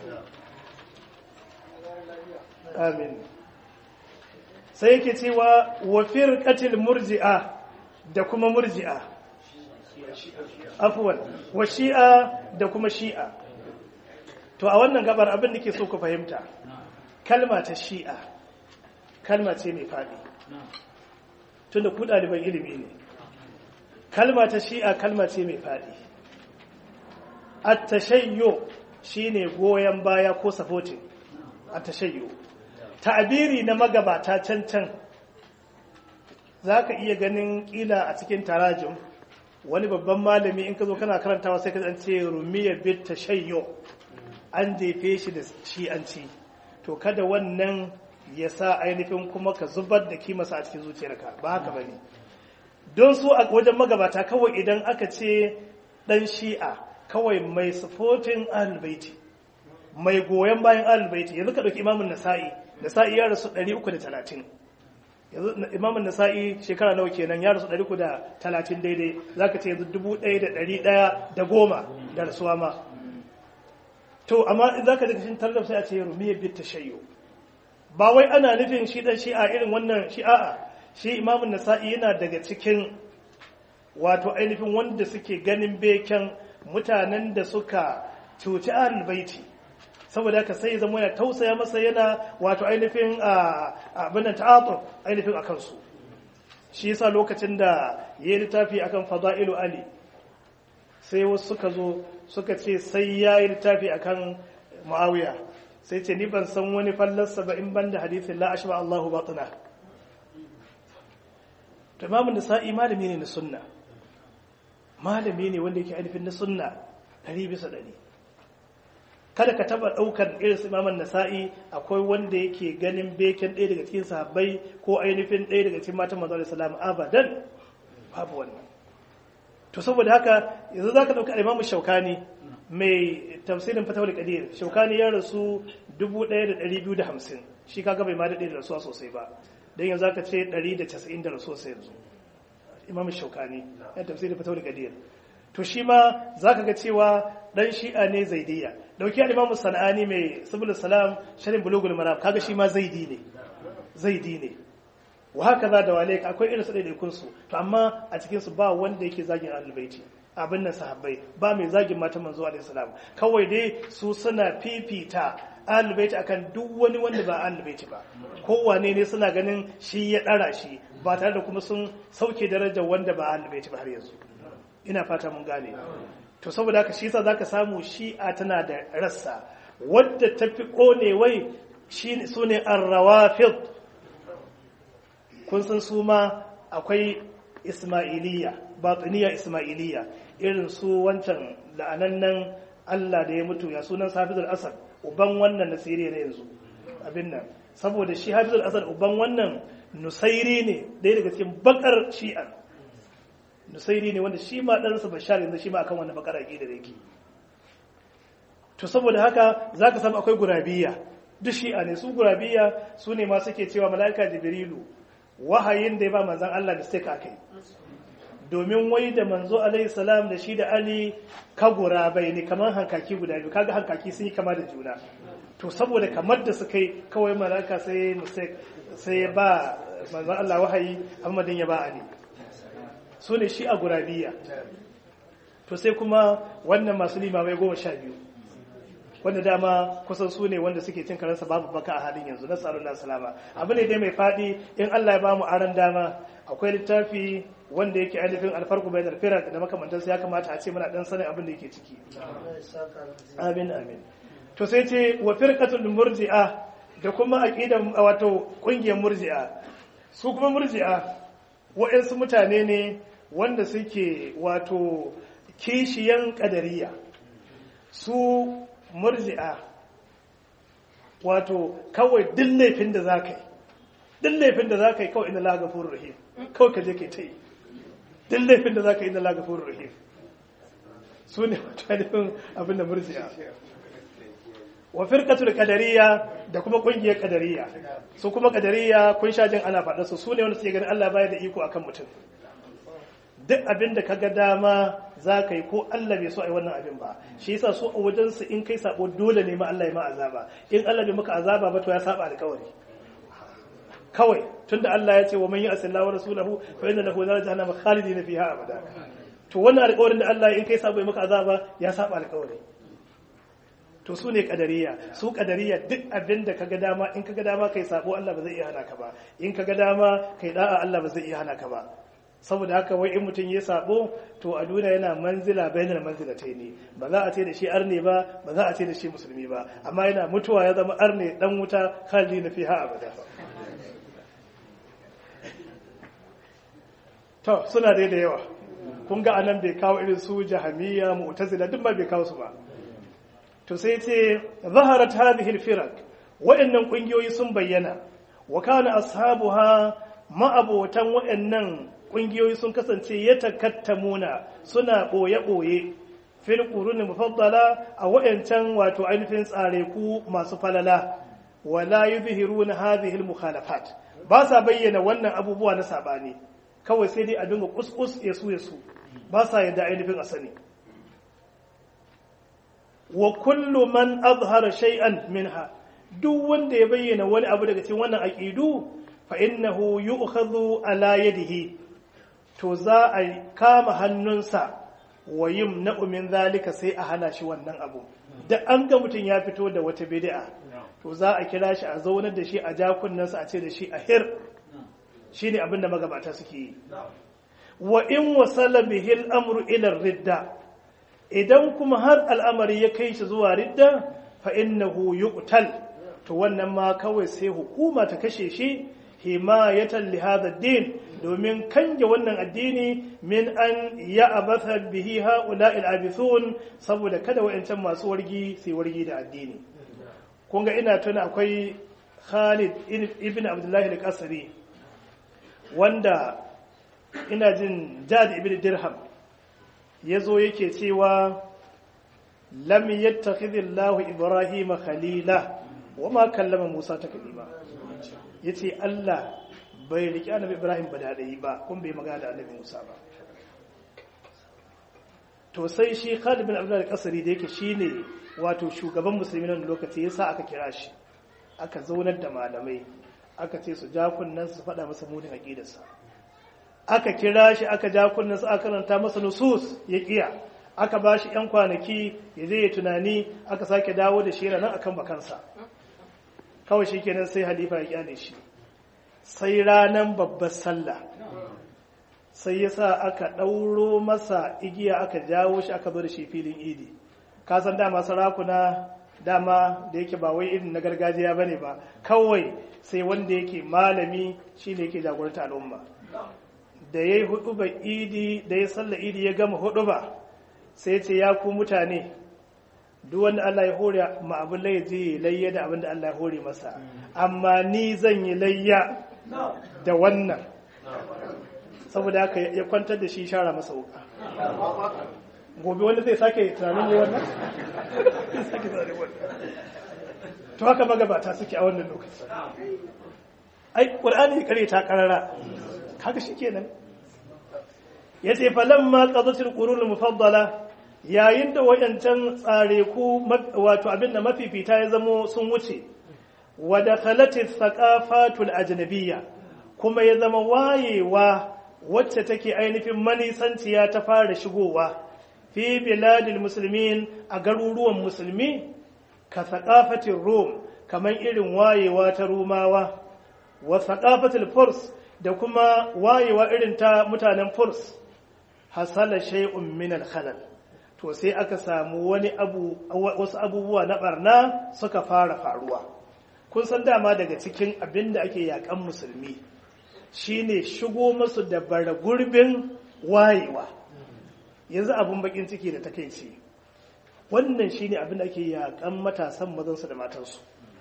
amin sai yake cewa wa firqatil murji'a da kuma murji'a afuwan wa shi'a da kuma shi'a to a wannan gabar abin da ke so ku fahimta kalma ta shi'a kalma ce mai faɗi tunda ku ɗaliban ilimi ne kalma ta shi'a kalma ce mai faɗi attashayyo shine goyon baya ko supporting attashayyo ta'abiri na magabata can can za ka iya ganin ƙila a cikin tarajin wani babban malami in ka zo kana karantawa sai ka ce rumiyar bit tashayyo an jefe shi da shi'anci to kada wannan ya sa ainihin kuma ka zubar da kimasa a cikin zuciyarka ba haka bane don su a wajen magabata kawai idan aka ce dan shi'a kawai mai supporting ahlulbaiti mai goyon bayan ahlulbaiti yanzu ka dauki imamun nasa'i nasa'i ya rasu 330 yanzu imamun nasa'i shekara nawa kenan ya rasu 330 daidai zaka ce yanzu 1110 da rasuwa ma to amma in zaka daga cikin tallaf sai a ce rumiyar bit tashayyu ba wai ana nufin shi dan shi'a irin wannan shi'a shi imamun nasa'i yana daga cikin wato ainihin wanda suke ganin beken mutanen da suka cuci ahlul baiti saboda haka sai zama yana tausaya masa yana wato ainihin abin da ta'atur ainihin akan su shi yasa lokacin da yayi littafi akan fada'ilu ali sai wasu suka zo suka ce sai yayi littafi akan muawiya sai ce ni ban san wani fallarsa ba in ban da hadithin la ashba Allahu batina to imamun nisa'i malami ne na sunna malami ne wanda yake ainihin na sunna ɗari bisa ɗari kada ka taba ɗaukar irin su imamun nasa'i akwai wanda yake ganin beken ɗaya daga cikin sahabbai ko ainihin ɗaya daga cikin matan manzo salam abadan babu wannan to saboda haka yanzu zaka ɗauka imamu shaukani mai tafsirin fatawar kadir shaukani ya rasu 1250 shi kaga bai ma daɗe da rasuwa sosai ba don yanzu aka ce 190 da rasuwa sai yanzu imam shaukani ya tafsirin fatawar kadir to shi ma za ka ga cewa ɗan shi'a ne zaidiya dauki al-imamu sana'ani mai subul salam sharin bulugul maram kaga shi ma zaidi ne zaidi ne wa haka za da wale akwai irin su ɗaiɗaikun su to amma a cikin su ba wanda yake zagin ahlul abin nan sahabbai ba mai zagin matan manzo alaihi salam kawai dai su suna fifita ahlul bait akan duk wani wanda ba ahlul bait ba kowane ne suna ganin shi ya dara shi ba tare da kuma sun sauke darajar wanda ba ahlul bait ba har yanzu ina fata mun gane to saboda haka shi yasa zaka samu shi'a tana da rassa wadda tafi konewai shine sune ar-rawafid kun san su ma akwai ismailiyya batiniya ismailiyya irin su wancan la'anannan Allah da ya mutu ya sunan Hafizul Asad uban wannan na Siriya na yanzu abin nan saboda shi Hafizul Asad uban wannan Nusairi ne ɗaya daga cikin bakar Shi'a Nusairi ne wanda shi ma ɗansa Bashar yanzu shi ma akan wannan bakar aqida da yake to saboda haka zaka samu akwai gurabiya duk Shi'a ne su gurabiya su ne ma suke cewa mala'ika Jibrilu wahayin da ya ba manzon Allah da sai ka kai domin wai da manzo alaihi salam da shi da ali kagura bai ne kamar hankaki guda biyu kaga hankaki sun yi kama da juna to saboda kamar da suka yi kawai malaka sai sai ya ba manzon Allah wahayi Muhammadin ya ba ali su ne shi a gurabiya to sai kuma wannan masu limamai goma sha biyu wanda dama kusan su ne wanda suke cin karansa babu baka a halin yanzu na tsaron na salama abu ne dai mai faɗi in Allah ya ba mu aran dama akwai littafi wanda yake ainihin alfarku bai da firar da makamantarsa ya kamata a ce muna dan sanin abin da yake ciki amin amin to sai ce wa firqatul murji'a da kuma aqidan wato kungiyar murji'a su kuma murji'a wa'ansu mutane ne wanda suke wato kishiyan kadariya su murji'a wato kawai duk laifin da za ka yi duk laifin da za ka yi kawai ina lagafurur rahim kawai ka je ka ta yi duk laifin da za ka yi ina lagafurur rahim su ne mutanen abin da murji'a wa firqatul qadariyya da kuma kungiyar qadariyya su kuma qadariyya kun sha jin ana faɗa su su ne wanda suke ganin Allah baya da iko akan mutum duk abin da kaga dama za ka yi ko Allah bai so a yi wannan abin ba shi yasa su a wajen su in kai sabo dole ne ma Allah ya ma azaba in Allah bai maka azaba ba to ya saba alƙawari kawai tunda Allah ya ce wa man ya'si Allah wa rasulahu fa inna lahu nar jahannam khalidin fiha abada to wannan alƙawarin da Allah in kai sabo ya maka azaba ya saba alƙawari to su ne kadariya su kadariya duk abin da kaga dama in kaga dama kai sabo Allah ba zai iya hana ka ba in kaga dama kai da'a Allah ba zai iya hana ka ba saboda haka wai in mutum ya sabo to a duniya yana manzila bainar manzilatai ne ba za a ce da shi arne ba ba za a ce da shi musulmi ba amma yana mutuwa ya zama arne dan wuta khalidi na fiha abada to suna dai da yawa kun ga anan bai kawo irin su jahamiyya mu'tazila duk ba bai kawo su ba to sai ce zaharat hadhihi al-firaq wa'annan kungiyoyi sun bayyana wa kana ashabuha ma'abotan wa'annan kungiyoyi sun kasance ya takattamuna suna boye-boye fil quruni mufaddala a wa'ancan wato ainihin tsare ku masu falala wala yuzhiruna hadhihi al-mukhalafat ba sa bayyana wannan abubuwa na sabani kawai sai dai a dinga kuskus ya su ya su ba sa yadda ainihin a sani wa kullu man azhara shay'an minha duk wanda ya bayyana wani abu daga cikin wannan aqidu fa innahu yu'khadhu ala yadihi to za a kama hannunsa wa yumna'u min zalika sai a hana shi wannan abu da an ga mutum ya fito da wata bid'a to za a kira shi a zaunar da shi a jakunnansa a ce da shi a hir shine abin da magabata suke yi wa in wasala bihi al-amru ila ridda idan kuma har al'amari ya kai shi zuwa ridda fa innahu yuqtal to wannan ma kawai sai hukuma ta kashe shi himayatan li hadha din domin kange wannan addini min an ya'batha bihi haula al-abithun saboda kada wayancan masu wargi sai wargi da addini kun ga ina tuna akwai Khalid ibn Abdullah al-Qasri wanda ina jin Jad ibn Dirham ya zo yake cewa lam yattakhidhillahu ibrahima khalila wama kallama musa taklima yace Allah bai riki annabi ibrahim ba da ba kun bai magana da annabi musa ba to sai shi Khalid bin Abdullah al-Qasri da yake shine wato shugaban musulmi nan lokaci yasa aka kira shi aka zaunar da malamai aka ce su ja kunnan su faɗa masa munin aqidarsa aka kira shi aka ja kunnansa aka karanta masa nusus ya kiya aka ba shi ‘yan kwanaki ya zai tunani aka sake dawo da shi nan akan bakansa kawai shi kenan sai halifa ya kyale shi sai ranar babbar sallah sai ya sa aka ɗauro masa igiya aka jawo shi aka zo da shi filin idi kasan dama sarakuna dama da yake ba wai irin na gargajiya ba ne ba kawai sai wanda yake malami shi ne yake jagoranta al'umma da ya yi huduba idi da ya salla idi ya gama huduba sai ce ya ku mutane duk wanda Allah ya hore ma abin lai je layya da abin da Allah ya hore masa amma ni zan yi layya da wannan saboda haka ya kwantar da shi shara masa wuka gobe wanda zai sake tunanin yi wannan sake tunanin wannan to haka magabata suke a wannan lokaci ai ƙur'ani kare ta karara haka shi kenan ya ce falamma qadatul qurun mufaddala yayin da wayancan tsare ku wato abinda mafifita ya zamo sun wuce wa dakhalatit thaqafatul ajnabiyya kuma ya zama wayewa wacce take ainihin manisanciya ta fara shigowa fi biladil muslimin a garuruwan musulmi ka thaqafatir rum kamar irin wayewa ta rumawa wa thaqafatil furs da kuma wayewa irin ta mutanen furs hasala shay'un min al-khalal to sai aka samu wani abu wasu abubuwa na barna suka fara faruwa kun san dama daga cikin abin da ake yakan musulmi shine shigo musu da bara gurbin wayewa yanzu abin bakin ciki da takeici wannan shine abin da ake yakan matasan mazansu da matansu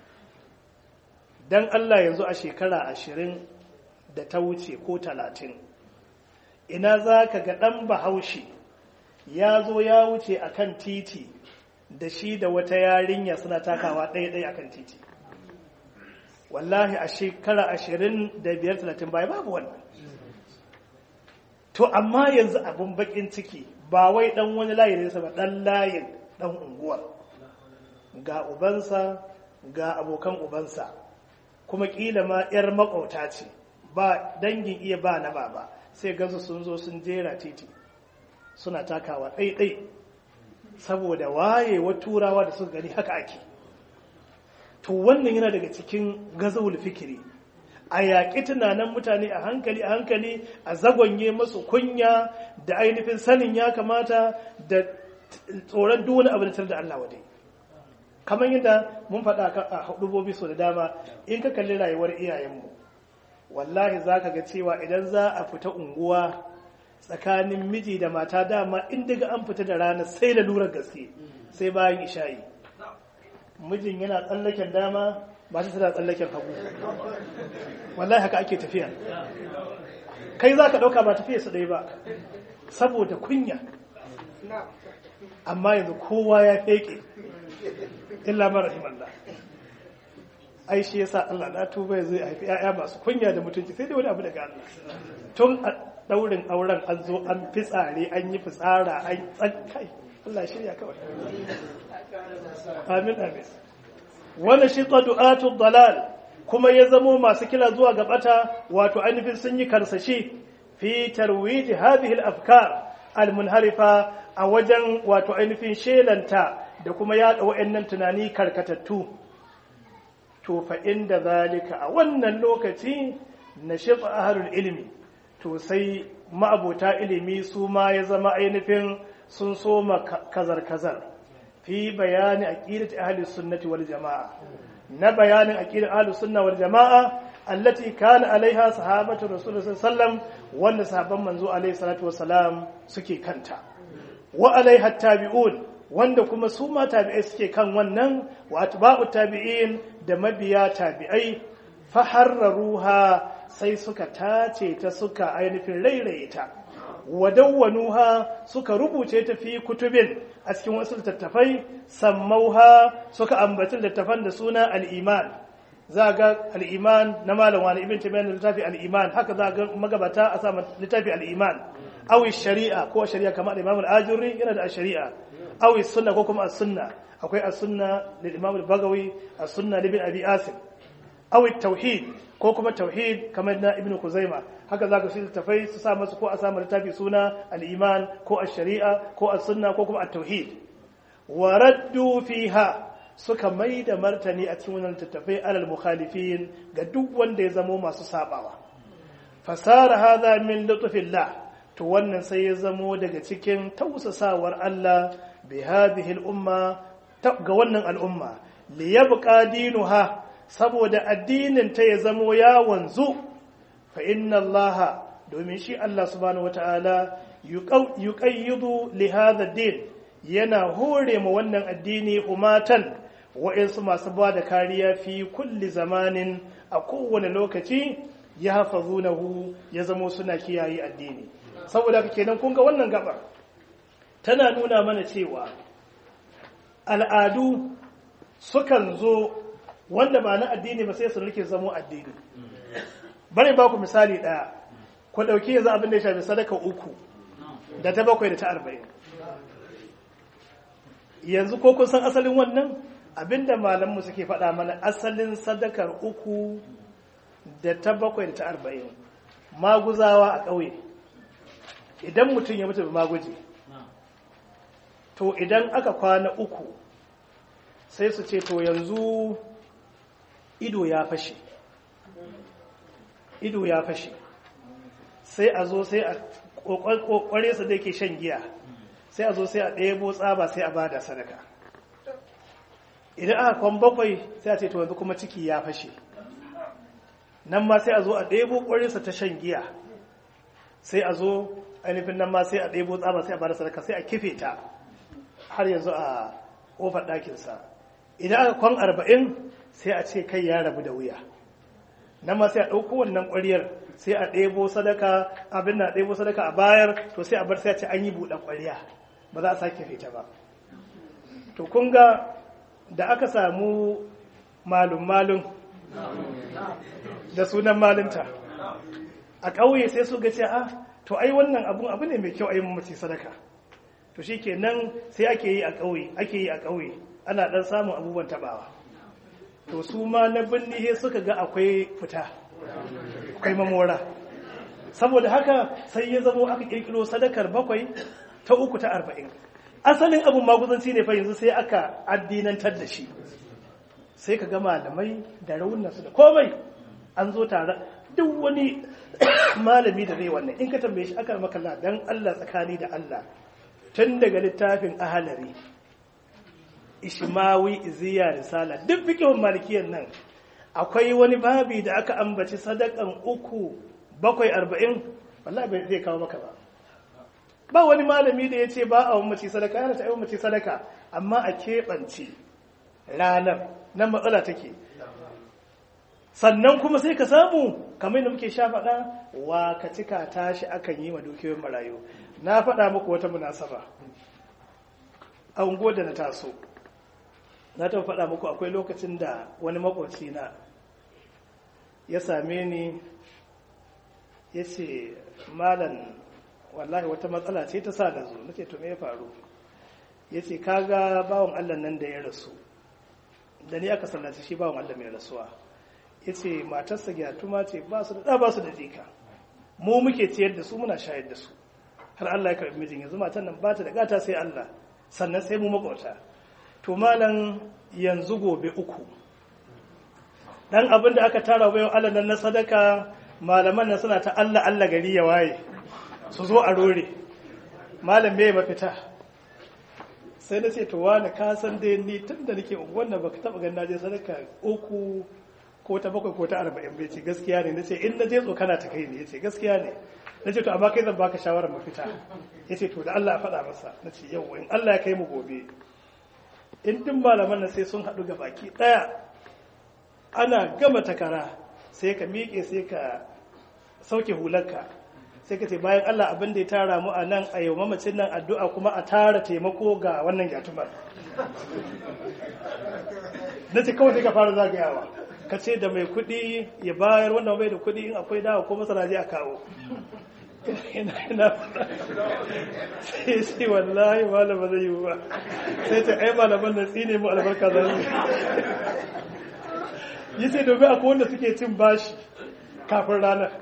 dan Allah yanzu a shekara ashirin da ta wuce ko talatin ina za ka ga ɗan bahaushe ya zo ya wuce a kan titi da shi da wata yarinya suna takawa ɗaya-ɗaya a kan titi wallahi a shekara ashirin da biyar talatin baya babu wannan to amma yanzu abin bakin ciki ba wai ɗan wani layi ne ba ɗan layin ɗan unguwar ga ubansa ga abokan ubansa kuma ƙila ma 'yar makwauta ce ba dangin iya ba na baba sai gansu sun zo sun jera titi suna takawa ɗaiɗai saboda wayewa turawa da suka gani haka ake to wannan yana daga cikin gazawul fikiri a yaƙi tunanin mutane a hankali a hankali a zagonye masu kunya da ainihin sanin ya kamata da tsoron duk wani abu da da Allah wadai kamar yadda mun faɗa a hudubobi so da dama in ka kalli rayuwar iyayenmu wallahi za ka ga cewa idan za a fita unguwa tsakanin miji da mata dama in daga an fita da rana sai da lura gaske sai bayan isha'i mijin yana tsallaken dama mata tana tsallaken hagu wallahi haka ake tafiya kai za ka ɗauka ba tafiya su ɗaya ba saboda kunya amma yanzu kowa ya feke illa mara himallah ai shi yasa Allah na tuba zai haifi ƴaƴa masu kunya da mutunci sai dai wani abu daga Allah tun a daurin auren an zo an fitsare an yi fitsara an tsankai Allah shirya kawai amin amin wani shi du'atu dalal kuma ya zamo masu kira zuwa ga bata wato ainihin sun yi karsashi fi tarwiji hadhihi al-afkar al-munharifa a wajen wato ainihin shelanta da kuma yada wa'annan tunani karkatattu to fa inda zalika a wannan lokaci na shafa ahlul ilmi to sai ma'abota ilimi su ma ya zama ainihin sun soma kazar-kazar fi bayani aqidati ahli sunnati wal jamaa na bayanin aqidar ahli sunna wal jamaa allati kana alaiha sahabatu rasulullahi sallam wanda sahabban manzo alaihi salatu wassalam suke kanta wa alaiha tabi'un wanda kuma su ma tabi'ai suke kan wannan wa atba'u tabi'in da mabiya tabi'ai fa harraruha sai suka tace ta suka ainihin rairaye ta wadawwanuha suka rubuce ta fi kutubin a cikin wasu littattafai sammauha suka ambaci littattafan da suna al-iman za ga al-iman na malam wani ibn tabi'an da littafi al-iman haka za ga magabata a sa littafi al-iman awi shari'a ko shari'a kamar imam al-ajurri yana da shari'a awi sunna ko kuma as-sunna akwai as-sunna lil imam al-bagawi as-sunna libn abi asim awi tauhid ko kuma tauhid kamar na ibnu kuzaima haka zaka shi tafai su sa masu ko a samu littafi suna al-iman ko ash-shari'a ko as-sunna ko kuma at-tauhid wa raddu fiha suka mai da martani a cikin wannan tattafai alal mukhalifin ga duk wanda ya zamo masu sabawa fasara hadha min lutfillah to wannan sai ya zamo daga cikin tausasawar Allah bi hadhihi al-umma ga wannan al'umma li yabqa dinuha saboda addinin ta ya zamo ya wanzu fa inna Allah domin shi Allah subhanahu wata'ala yuqayyidu li hadha din yana hore ma wannan addini umatan wa'insu masu ba da kariya fi kulli zamanin a kowane lokaci ya hafazunahu ya zamo suna kiyaye addini saboda haka kenan kun ga wannan gaba tana nuna mana cewa al'adu sukan zo wanda ba na addini ba sai su rike zamo addini bari ba ku misali ɗaya ku ɗauki yanzu abin da ya shafi sadaka uku da ta bakwai da ta arba'in yanzu ko kun san asalin wannan abinda malamu suke faɗa mana asalin sadakar uku da ta bakwai da ta arba'in maguzawa a ƙauye idan mutum ya mutu maguji to idan aka kwana uku sai su ce to yanzu ido ya fashe ido ya fashe sai a zo sai a kwakware su da ke shan giya sai a zo sai a ɗebo tsaba sai a bada sadaka idan aka kwan bakwai sai a ce to yanzu kuma ciki ya fashe nan ma sai a zo a ɗebo ƙwarinsa ta shan giya sai a zo ainihin nan ma sai a ɗebo tsaba sai a bada sadaka sai a kife ta har yanzu a ƙofar ɗakinsa idan aka kwan arba'in sai a ce kai ya rabu da wuya nan ma sai a ɗauko wannan ƙwariyar sai a ɗebo sadaka abin na ɗebo sadaka a bayar to sai a bar sai a ce an yi buɗe ƙwariya ba za a sake fita ba to kun ga da aka samu malum-malum da sunan malinta a ƙauye sai su ga ce a to ai wannan abun abu ne mai kyau a yi mamaci sadaka to shi kenan sai ake yi a ƙauye ake yi a ƙauye ana ɗan samun abubuwan taɓawa to su ma na binni suka ga akwai fita akwai mamora saboda haka sai ya zamo aka ƙirƙiro sadakar bakwai ta uku ta arba'in asalin abun maguzanci ne fa yanzu sai aka addinantar da shi sai ka ga malamai da raunansu da komai an zo tare duk wani malami da zai wannan in ka tambaye shi aka makalla dan Allah tsakani da Allah tun daga littafin ahalari ishmawi iziya risala duk fikihun malikiyar nan akwai wani babi da aka ambaci sadakan uku bakwai arba'in wallahi bai zai kawo maka ba ba wani malami da ya ce ba a mace sadaka yana ta mace sadaka amma a keɓance ranar nan matsala take sannan kuma sai ka samu kamar da muke sha faɗa wa ka cika tashi akan yi wa dukiyoyin marayu na faɗa muku wata munasaba a unguwar da na taso na ta faɗa muku akwai lokacin da wani makwabci na ya same ni ya ce malam wallahi wata matsala ce ta sa da zo na ce to me ya faru ya ce kaga bawan allah nan da ya rasu da ni aka sallaci shi bawan allah mai rasuwa ya ce matarsa gyatuma ce ba su da ba su da jika mu muke ciyar da su muna shayar da su har allah ya karɓi mijin yanzu matan nan ba ta da gata sai allah sannan sai mu makwauta to malam yanzu gobe uku dan abin da aka tara bayan allah nan na sadaka malaman nan suna ta allah allah gari ya waye su zo a rore malam me mafita sai na ce to wani ka san dai ni tun da nake wannan baka taba ganin naje sadaka uku ko ta bakwai ko ta arba'in bai ce gaskiya ne na ce in na je tsokana ta kai ne ya ce gaskiya ne na ce to amma kai zan baka shawarar mafita ya ce to da Allah a faɗa masa na ce yau in Allah ya kai mu gobe in din malaman nan sai sun haɗu ga baki ɗaya ana gama takara sai ka miƙe sai ka sauke hularka sai ka ce bayan Allah abin da ya tara mu a nan a yau mamacin nan addu'a kuma a tara taimako ga wannan gyatumar na ce kawai sai ka fara zagayawa ka ce da mai kuɗi ya bayar wanda bai da kuɗi in akwai dawa ko masara je a kawo ina ina sai sai wallahi malama zai yi ba sai ta ai malaman nan tsine mu albarka za su yi sai domin akwai wanda suke cin bashi kafin ranar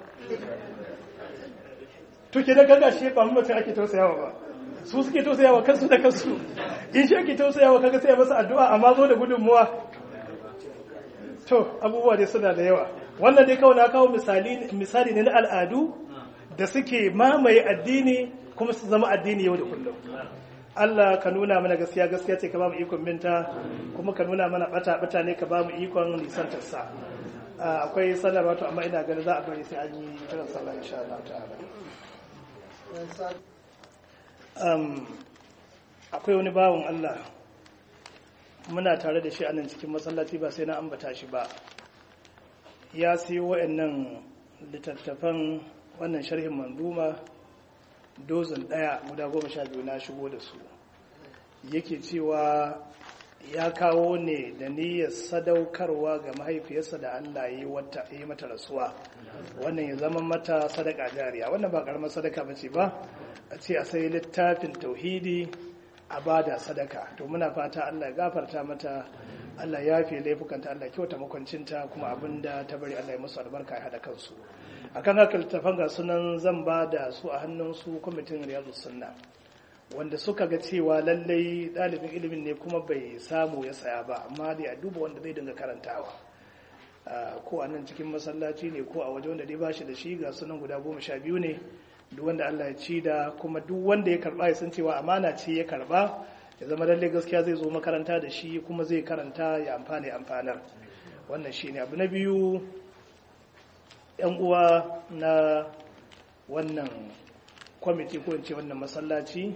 to ke da gaga shi ba mutum ake tausayawa ba su suke tausayawa kansu da kansu in shi ake tausayawa kaga sai masa addu'a amma zo da gudunmuwa to abubuwa dai suna da yawa wannan dai kawai na kawo misali misali ne na al'adu da suke mamaye addini kuma su zama addini yau da kullum Allah ka nuna mana gaskiya gaskiya ce ka ba mu ikon binta kuma ka nuna mana bata bata ne ka ba mu ikon nisantar sa akwai sanarwa to amma ina ganin za a bari sai an yi kiran sallah insha Allah ta'ala akwai wani bawan Allah muna tare da shi a nan cikin masallaci ba sai na ambata shi ba ya siyo wa'annan littattafan wannan sharhin manduma dozin ɗaya guda goma sha biyu na shigo da su yake cewa ya kawo ne da niyyar sadaukarwa ga mahaifiyarsa da Allah ya yi mata rasuwa wannan ya zama mata sadaka jariya wannan ba karamar sadaka bace ba a ce a sai littafin tauhidi a bada sadaka to muna fata Allah ya gafarta mata Allah ya fi laifukanta Allah kyauta makwancinta kuma abinda ta bari Allah ya musu albarka ya hada kansu akan haka littafan ga sunan zan ba da su a hannun su kwamitin riyadus sunna wanda suka ga cewa lallai ɗalibin ilimin ne kuma bai samu ya saya ba amma dai a duba wanda zai dinga karantawa ko a nan cikin masallaci ne ko a waje wanda dai ba shi da shi ga sunan guda goma sha biyu ne duk wanda Allah ya ci da kuma duk wanda ya karba ya san cewa amana ce ya karba ya zama lallai gaskiya zai zo makaranta da shi kuma zai karanta ya amfani amfanar wannan shi ne abu na biyu yan uwa na wannan kwamiti ko in ce wannan masallaci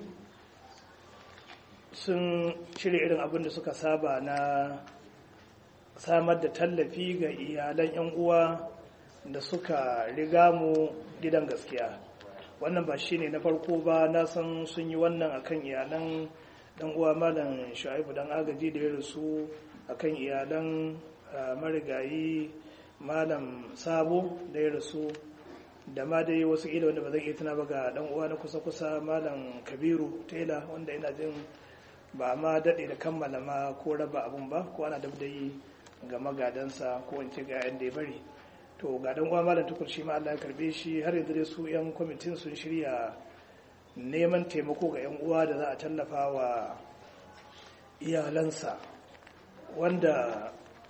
sun shirya irin abin da suka saba na samar da tallafi ga iyalan 'yan uwa da suka riga mu gidan gaskiya wannan ba shine na farko ba na san sun yi wannan akan iyalan dan uwa malam shu'aibu dan agaji da ya rasu akan iyalan marigayi malam sabo da ya rasu da ma dai wasu ila wanda ba zan iya tuna ba ga dan uwa na kusa-kusa malam kabiru tela wanda ina jin ba ma daɗe da kammala ma ko raba abun ba ko ana dabdayi ga magadansa ko in ce ga yan da ya bari to ga dan uwa malam tukur shi ma Allah ya karbe shi har yanzu dai su yan kwamitin sun shirya neman taimako ga yan uwa da za a tallafa wa iyalansa wanda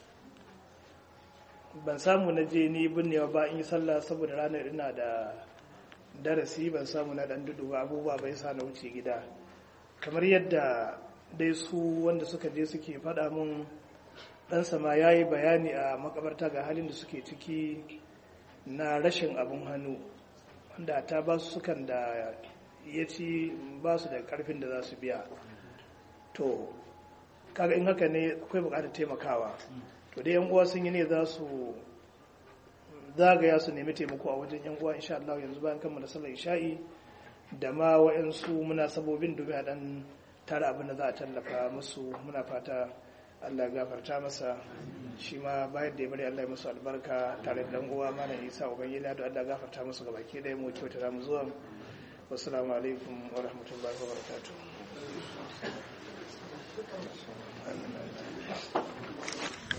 ban samu na je ni binnewa ba in yi sallah saboda ranar ina da darasi ban samu na dan dudu ba abubuwa bai sa na wuce gida kamar yadda dai su wanda suka je suke faɗa mun ɗansa ma ya yi bayani a makabarta ga halin da suke ciki na rashin abin hannu wanda ta ba su sukan da ya ci ba su da karfin da za su biya to kaga in haka ne akwai bukatar taimakawa to dai yan uwa sun yi ne za su zagaya su nemi taimako a wajen yan uwa insha Allah yanzu bayan kammala sallar isha'i da ma wa'ansu munasabobin domin a dan tara abin da za a tallafa musu muna fata Allah gafarta masa shi ma bayan da ya bari Allah ya musu albarka tare da dan uwa malam Isa ubangiji da Allah gafarta musu gabaki ɗaya mu kyauta da mu zuwa wassalamu alaikum wa rahmatullahi wa barakatuh